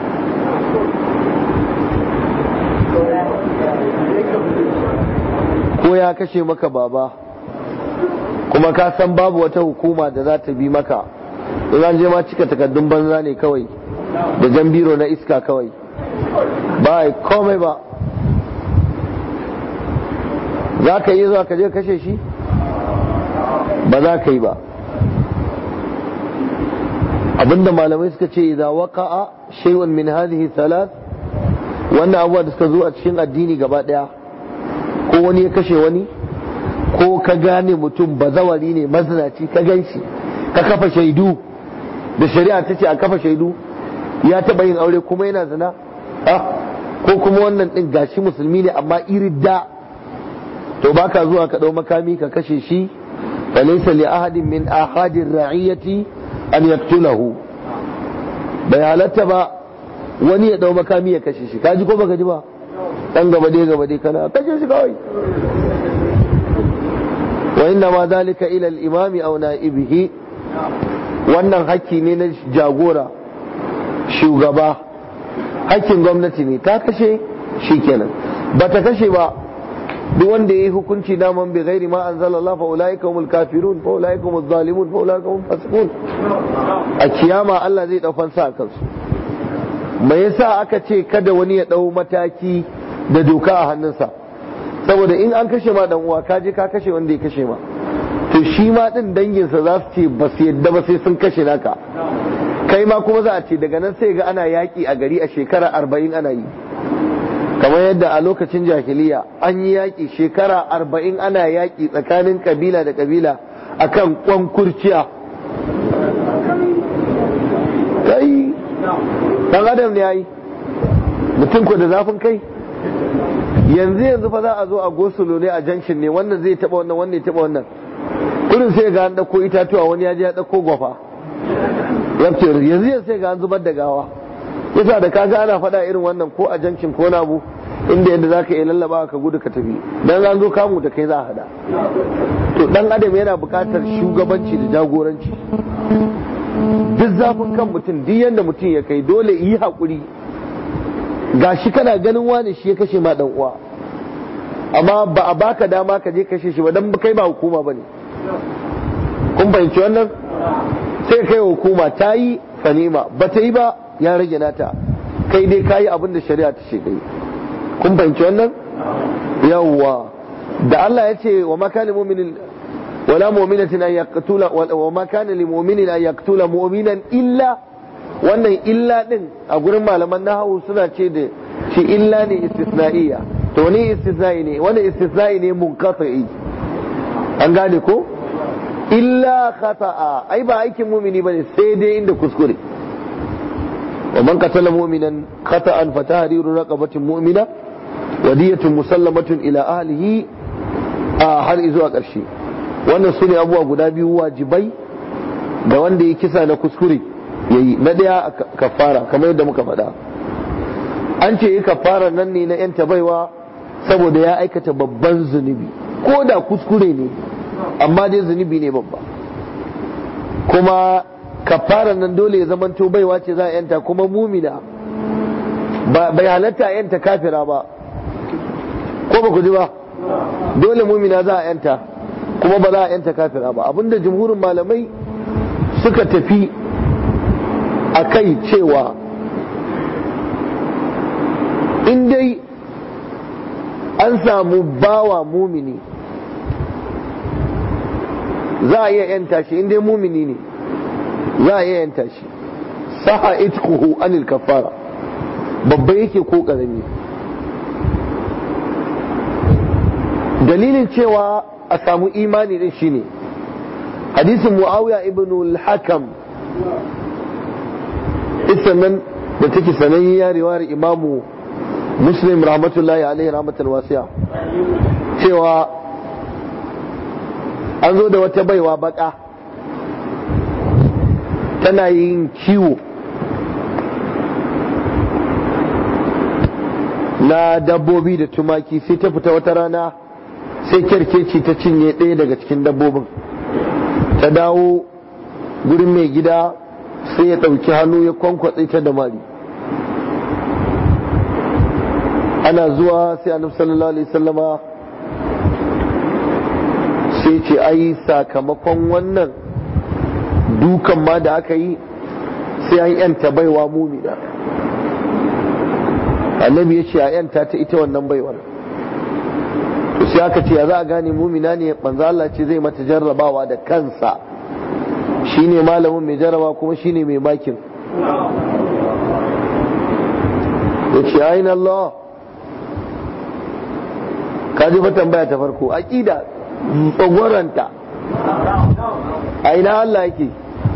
ko ya kashe maka baba kuma ka san babu wata hukuma da za ta bi maka in an je ma cika takardun banza ne kawai da jan biro na iska kawai ba a komai ba za ka yi zuwa ka je kashe shi ba za ka yi ba abinda malamai suka ce idza waqa'a shay'un min hadhihi thalath wannan abubuwa da suka zo a cikin addini gaba daya ko wani ya kashe wani ko ka gane mutum bazawari ne mazinaci ka gan shi ka kafa shaidu da shari'a ta ce a kafa shaidu ya taba yin aure kuma yana zina ko kuma wannan din gashi musulmi ne amma iridda to baka zuwa ka dau makami ka kashe shi fa laysa li ahadin min ahadir ra'iyati an yaqtulahu bai halatta ba wani ya dau makami ya kashe shi kaji ko baka ji ba dan gaba dai gaba dai kana kashe shi kawai wa inna ma dalika ila al-imam aw na'ibihi wannan hakki ne na jagora shugaba hakkin gwamnati ne ta kashe shikenan bata kashe ba duk wanda yayi hukunci daman bi ghairi ma anzalallah fa ulaika humul kafirun fa ulaika humuz zalimun fa ulaika humul fasiqun a kiyama Allah zai dau fansa a kansu me yasa aka ce kada wani ya ɗau mataki da doka a hannunsa saboda in an kashe ma dan uwa ka je ka kashe wanda ya kashe ma to shi ma din danginsa za su ce ba su yadda ba sai sun kashe naka kai ma kuma za a ce daga nan sai ga ana yaƙi a gari a shekara arba'in ana yi kamar yadda a lokacin jahiliya an yi yaƙi shekara arba'in ana yaƙi tsakanin kabila da kabila akan kwan kurciya kai dan adam ne yayi mutum ko da zafin kai yanzu yanzu fa za a zo a gosulo ne a junction ne wannan zai taba wannan wannan ya taba wannan kurin sai ga an dauko itatuwa wani ya je ya dauko gwafa yanzu yanzu sai ga an zubar da gawa yasa da kaga ana faɗa irin wannan ko a junction ko na abu inda yadda zaka iya lallaba ka gudu ka tafi dan an zo kamu da kai za a hada to dan adam yana buƙatar shugabanci da jagoranci duk zafin kan mutum duk yadda mutum ya kai dole yi haƙuri gashi kana ganin wani shi ya kashe ma dan uwa amma ba a baka dama ka je kashe shi ba dan kai ba hukuma bane kun fahimci wannan sai kai hukuma ta yi fanima ba ta yi ba ya rage nata kai dai ka yi abin da shari'a ta ce kai kun fahimci wannan yawwa da Allah ya ce wa makani mu'minin wala mu'minatin an yaqtula wa ma kana lil mu'minin an yaqtula mu'minan illa wannan illa din a gurin malaman nahawu suna ce da shi illa ne istisna'iyya to wani istisna'i ne wani istisna'i ne munqati an gane ko illa khata'a ai ba aikin mumini bane sai dai inda kuskure wa man qatala mu'minan khata'an fa tahriru raqabatin mu'mina wa diyatun musallamatun ila ahlihi a har zuwa ƙarshe wannan sune abubuwa guda biyu wajibai da wanda ya kisa na kuskure yayi na daya kafara kamar yadda muka faɗa an ce yi kafara nan ne na yan baiwa saboda ya aikata babban zunubi ko da kuskure ne amma dai zunubi ne babba kuma kafara nan dole ya zamanto baiwa ce za a yanta kuma mumina bai halatta a yanta kafira ba ko ba ku ji ba dole mumina za a yanta kuma ba za a yanta kafira ba abinda jumhurin malamai suka tafi a kai cewa in dai an samu bawa mumini za a iya yanta shi in dai mumini ne za a iya yanta shi saha itkuhu anil kafara babba yake ko karami dalilin cewa a samu imani din shine hadisin muawiya ibn al-hakam nan da take sanayya riwayar imamu muslim rahmatullahi alaihi rahmatul wasiya cewa an zo da wata baiwa baka tana yin kiwo na dabbobi da tumaki sai ta fita wata rana sai kyarkeci ta cinye ɗaya daga cikin dabbobin ta dawo gurin mai gida sai ya ɗauki hannu ya kwankwatse ta da mari ana zuwa sai annabi sallallahu alaihi sallama sai ce ai sakamakon wannan dukan ma da aka yi sai an yanta baiwa mumina annabi ya ce a yanta ta ita wannan baiwar sai aka ce za a gane mumina ne manzo Allah ce zai mata jarrabawa da kansa shine malamin mai jarraba kuma shine mai makin ya ce ayin Allah ka ji fa tambaya ta farko aqida tsagwaranta a ina Allah yake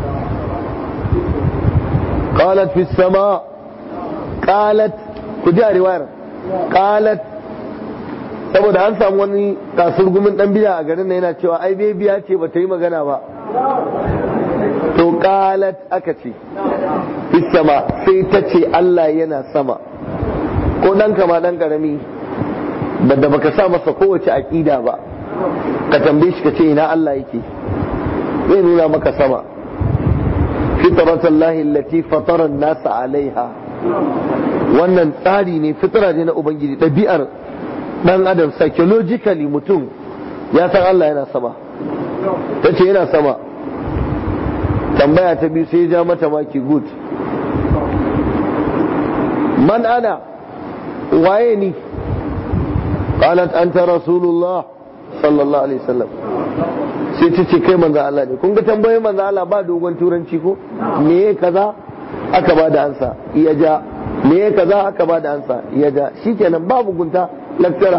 qalat fi sama qalat ku ji a riwayar qalat saboda an samu wani kasurgumin dan biya a garin nan yana cewa ai biya ce ba ta yi magana ba to qalat aka ce fi sama sai ta ce Allah yana sama ko dan kama dan karami da baka sa masa kowace aqida ba ka tambaye shi ka ce ina Allah yake zai nuna maka sama fitrat Allah allati fatara an-nas alaiha wannan tsari ne fitra ne na ubangiji ɗabi'ar dan adam psychologically mutum ya san Allah yana sama ta ce yana sama tambaya ta biyu sai ya ja mata maki good man ana waye ni qalat anta rasulullah sallallahu alaihi wasallam sai ta ce kai manzo Allah ne kun ga tambayoyin manzo Allah ba dogon turanci ko me kaza aka ba da ansa ya ja me kaza aka ba da ansa ya ja shikenan babu gunta laktara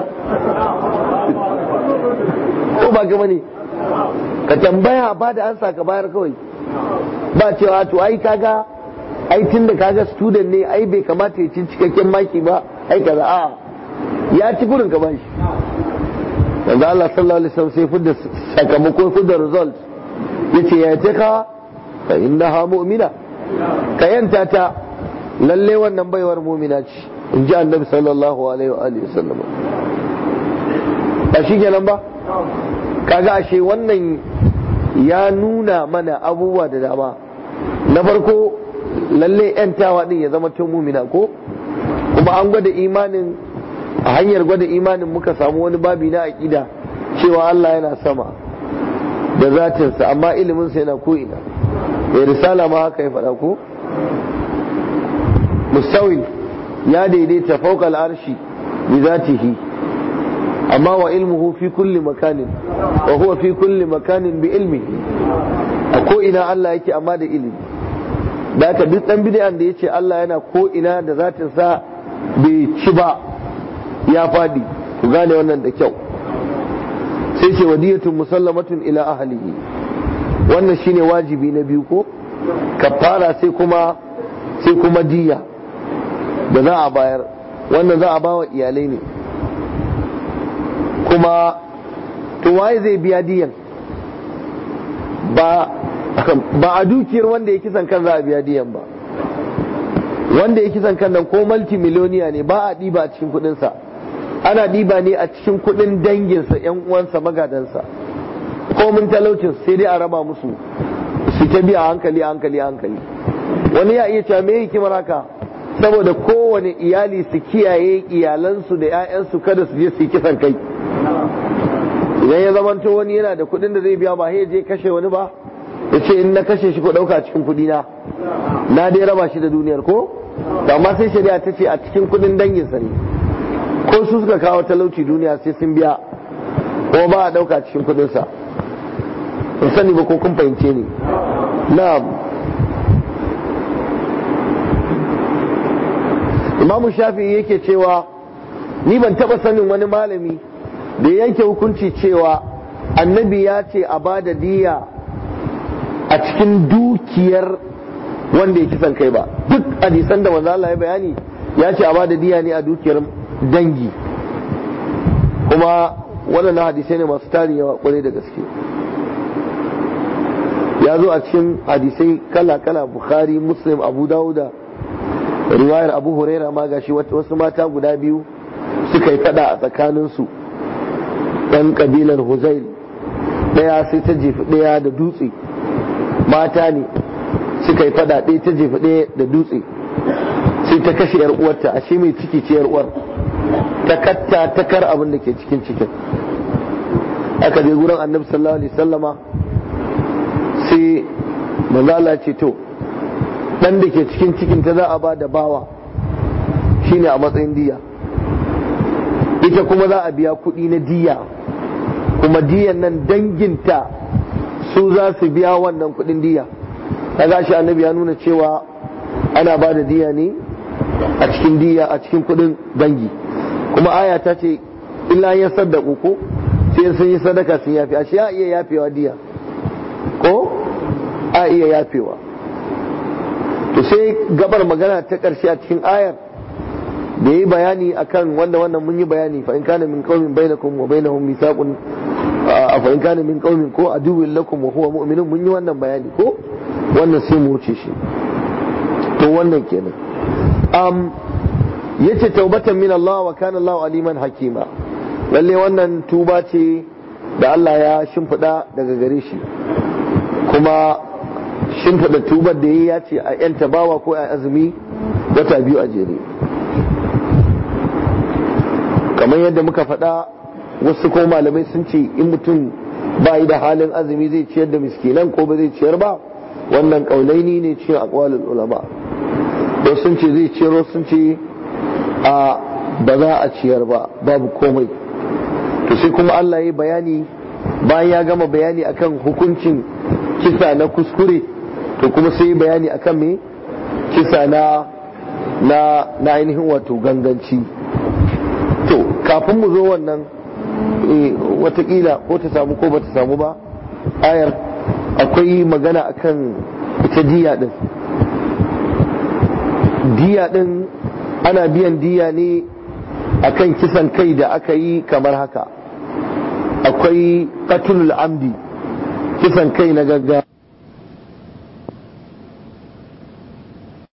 ko ba gama ne ka tambaya ba da ansa ka bayar kawai ba cewa to ai kaga ai tun da kaga student ne ai bai kamata ya ci cikakken maki ba ai kaza a ya ci gurin ka bashi yanzu Allah sallallahu alaihi wasallam sai fudda sakamako fudda result yace ya ce ka fa innaha mu'mina ka yanta ta lalle wannan baiwar mu'mina ce in ji annabi sallallahu alaihi wa alihi wasallam ba shi kenan ba kaga ashe wannan ya nuna mana abubuwa da dama na farko lalle yantawa din ya zama tun mumina ko kuma an gwada imanin a hanyar gwada imanin muka samu wani babi na aƙida cewa Allah yana sama da zatinsa amma iliminsa yana ko'ina ya risala ma haka ya faɗa ko mustawin ya daidaita fauka al'arshi bi zatihi amma wa ilmuhu fi kulli makanin wa huwa fi kulli makanin bi ilmihi a ko'ina Allah yake amma da ilimi da haka duk dan bid'an da yace Allah yana ko'ina da zatinsa bai ci ba ya fadi ku gane wannan da kyau sai ce wadiyatun musallamatun ila ahlihi wannan shine wajibi na biyu ko kafara sai kuma sai kuma diya da za a bayar wannan za a ba wa iyalai ne kuma to waye zai biya diyan ba ba a dukiyar wanda ya kisan kan za a biya diyan ba wanda ya kisan kan nan ko multimiloniya ne ba a ɗiba a cikin kuɗinsa ana ɗiba ne a cikin kuɗin danginsa yan uwansa magadansa ko mun talaucin sai dai a raba musu su ta biya hankali hankali hankali wani ya iya cewa me hikimar haka saboda kowane iyali su kiyaye iyalansu da 'ya'yansu kada su je su yi kisan kai idan ya zamanto wani yana da kuɗin da zai biya ba sai je kashe wani ba ya ce in na kashe shi ko ɗauka cikin kuɗi na na dai raba shi da duniyar ko amma sai shari'a ta ce a cikin kuɗin danginsa ne ko su suka kawo talauci duniya sai sun biya ko ba a ɗauka cikin kuɗinsa in sani ba ko kun fahimce ni na'am imamu shafi'i yake cewa ni ban taɓa sanin wani malami da yanke hukunci cewa annabi ya ce a ba da diya a cikin dukiyar wanda ya kisan kai ba duk hadisan da manzo Allah ya bayani ya ce a ba da diya ne a dukiyar dangi kuma waɗannan hadisai ne masu tarin yawa kwarai da gaske ya zo a cikin hadisai kala-kala bukhari muslim abu dawuda riwayar abu huraira ma gashi wasu mata guda biyu suka yi fada a tsakaninsu ɗan ƙabilar huzail ɗaya sai ta jefi ɗaya da dutse mata ne suka yi fada ɗaya ta jefi ɗaya da dutse sai ta kashe yar uwarta ashe mai ciki ce yar uwar ta katta ta kar abin da ke cikin cikin aka je gurin annabi sallallahu alaihi sallama sai manzo Allah ce to dan da ke cikin cikin ta za a ba da bawa shine a matsayin diya ita kuma za a biya kuɗi na diya kuma diyan nan danginta su za su biya wannan kuɗin diya kaga shi annabi ya nuna cewa ana ba da diya ne a cikin diya a cikin kuɗin dangi kuma aya ta ce illa ya saddaku ko sai sun yi sadaka sun yafi ashe ya iya yafewa diya ko a iya yafewa to sai gabar magana ta ƙarshe a cikin ayar da yi bayani akan wanda wannan mun yi bayani fa in kana min qaumin bainakum wa bainahum mithaqun fa in kana min qaumin ko aduwwin lakum wa huwa mu'minun mun yi wannan bayani ko wannan sai mu wuce shi to wannan kenan um yace taubatan min Allah wa kana Allah aliman hakima lalle wannan tuba ce da Allah ya shimfiɗa daga gare shi kuma shimfiɗa tubar da ya ce a ‘yanta bawa ko a azumi wata biyu a jere kamar yadda muka faɗa wasu ko malamai sun ce in mutum ba yi da halin azumi zai ciyar da miskinan ko ba zai ciyar ba wannan ƙaunaini ne cikin akwalin ulama wasu sun ce zai ciyar wasu sun ce a ba za a ciyar ba babu komai to sai kuma Allah ya yi bayani bayan ya gama bayani akan hukuncin kisa na kuskure to kuma sai yi bayani akan me kisa na na na ainihin wato ganganci to kafin mu zo wannan watakila ko ta samu ko ba ta samu ba ayar akwai magana akan ita diya din diya din ana biyan diya ne akan kisan kai da aka yi kamar haka akwai qatlul amdi kisan kai na gaggawa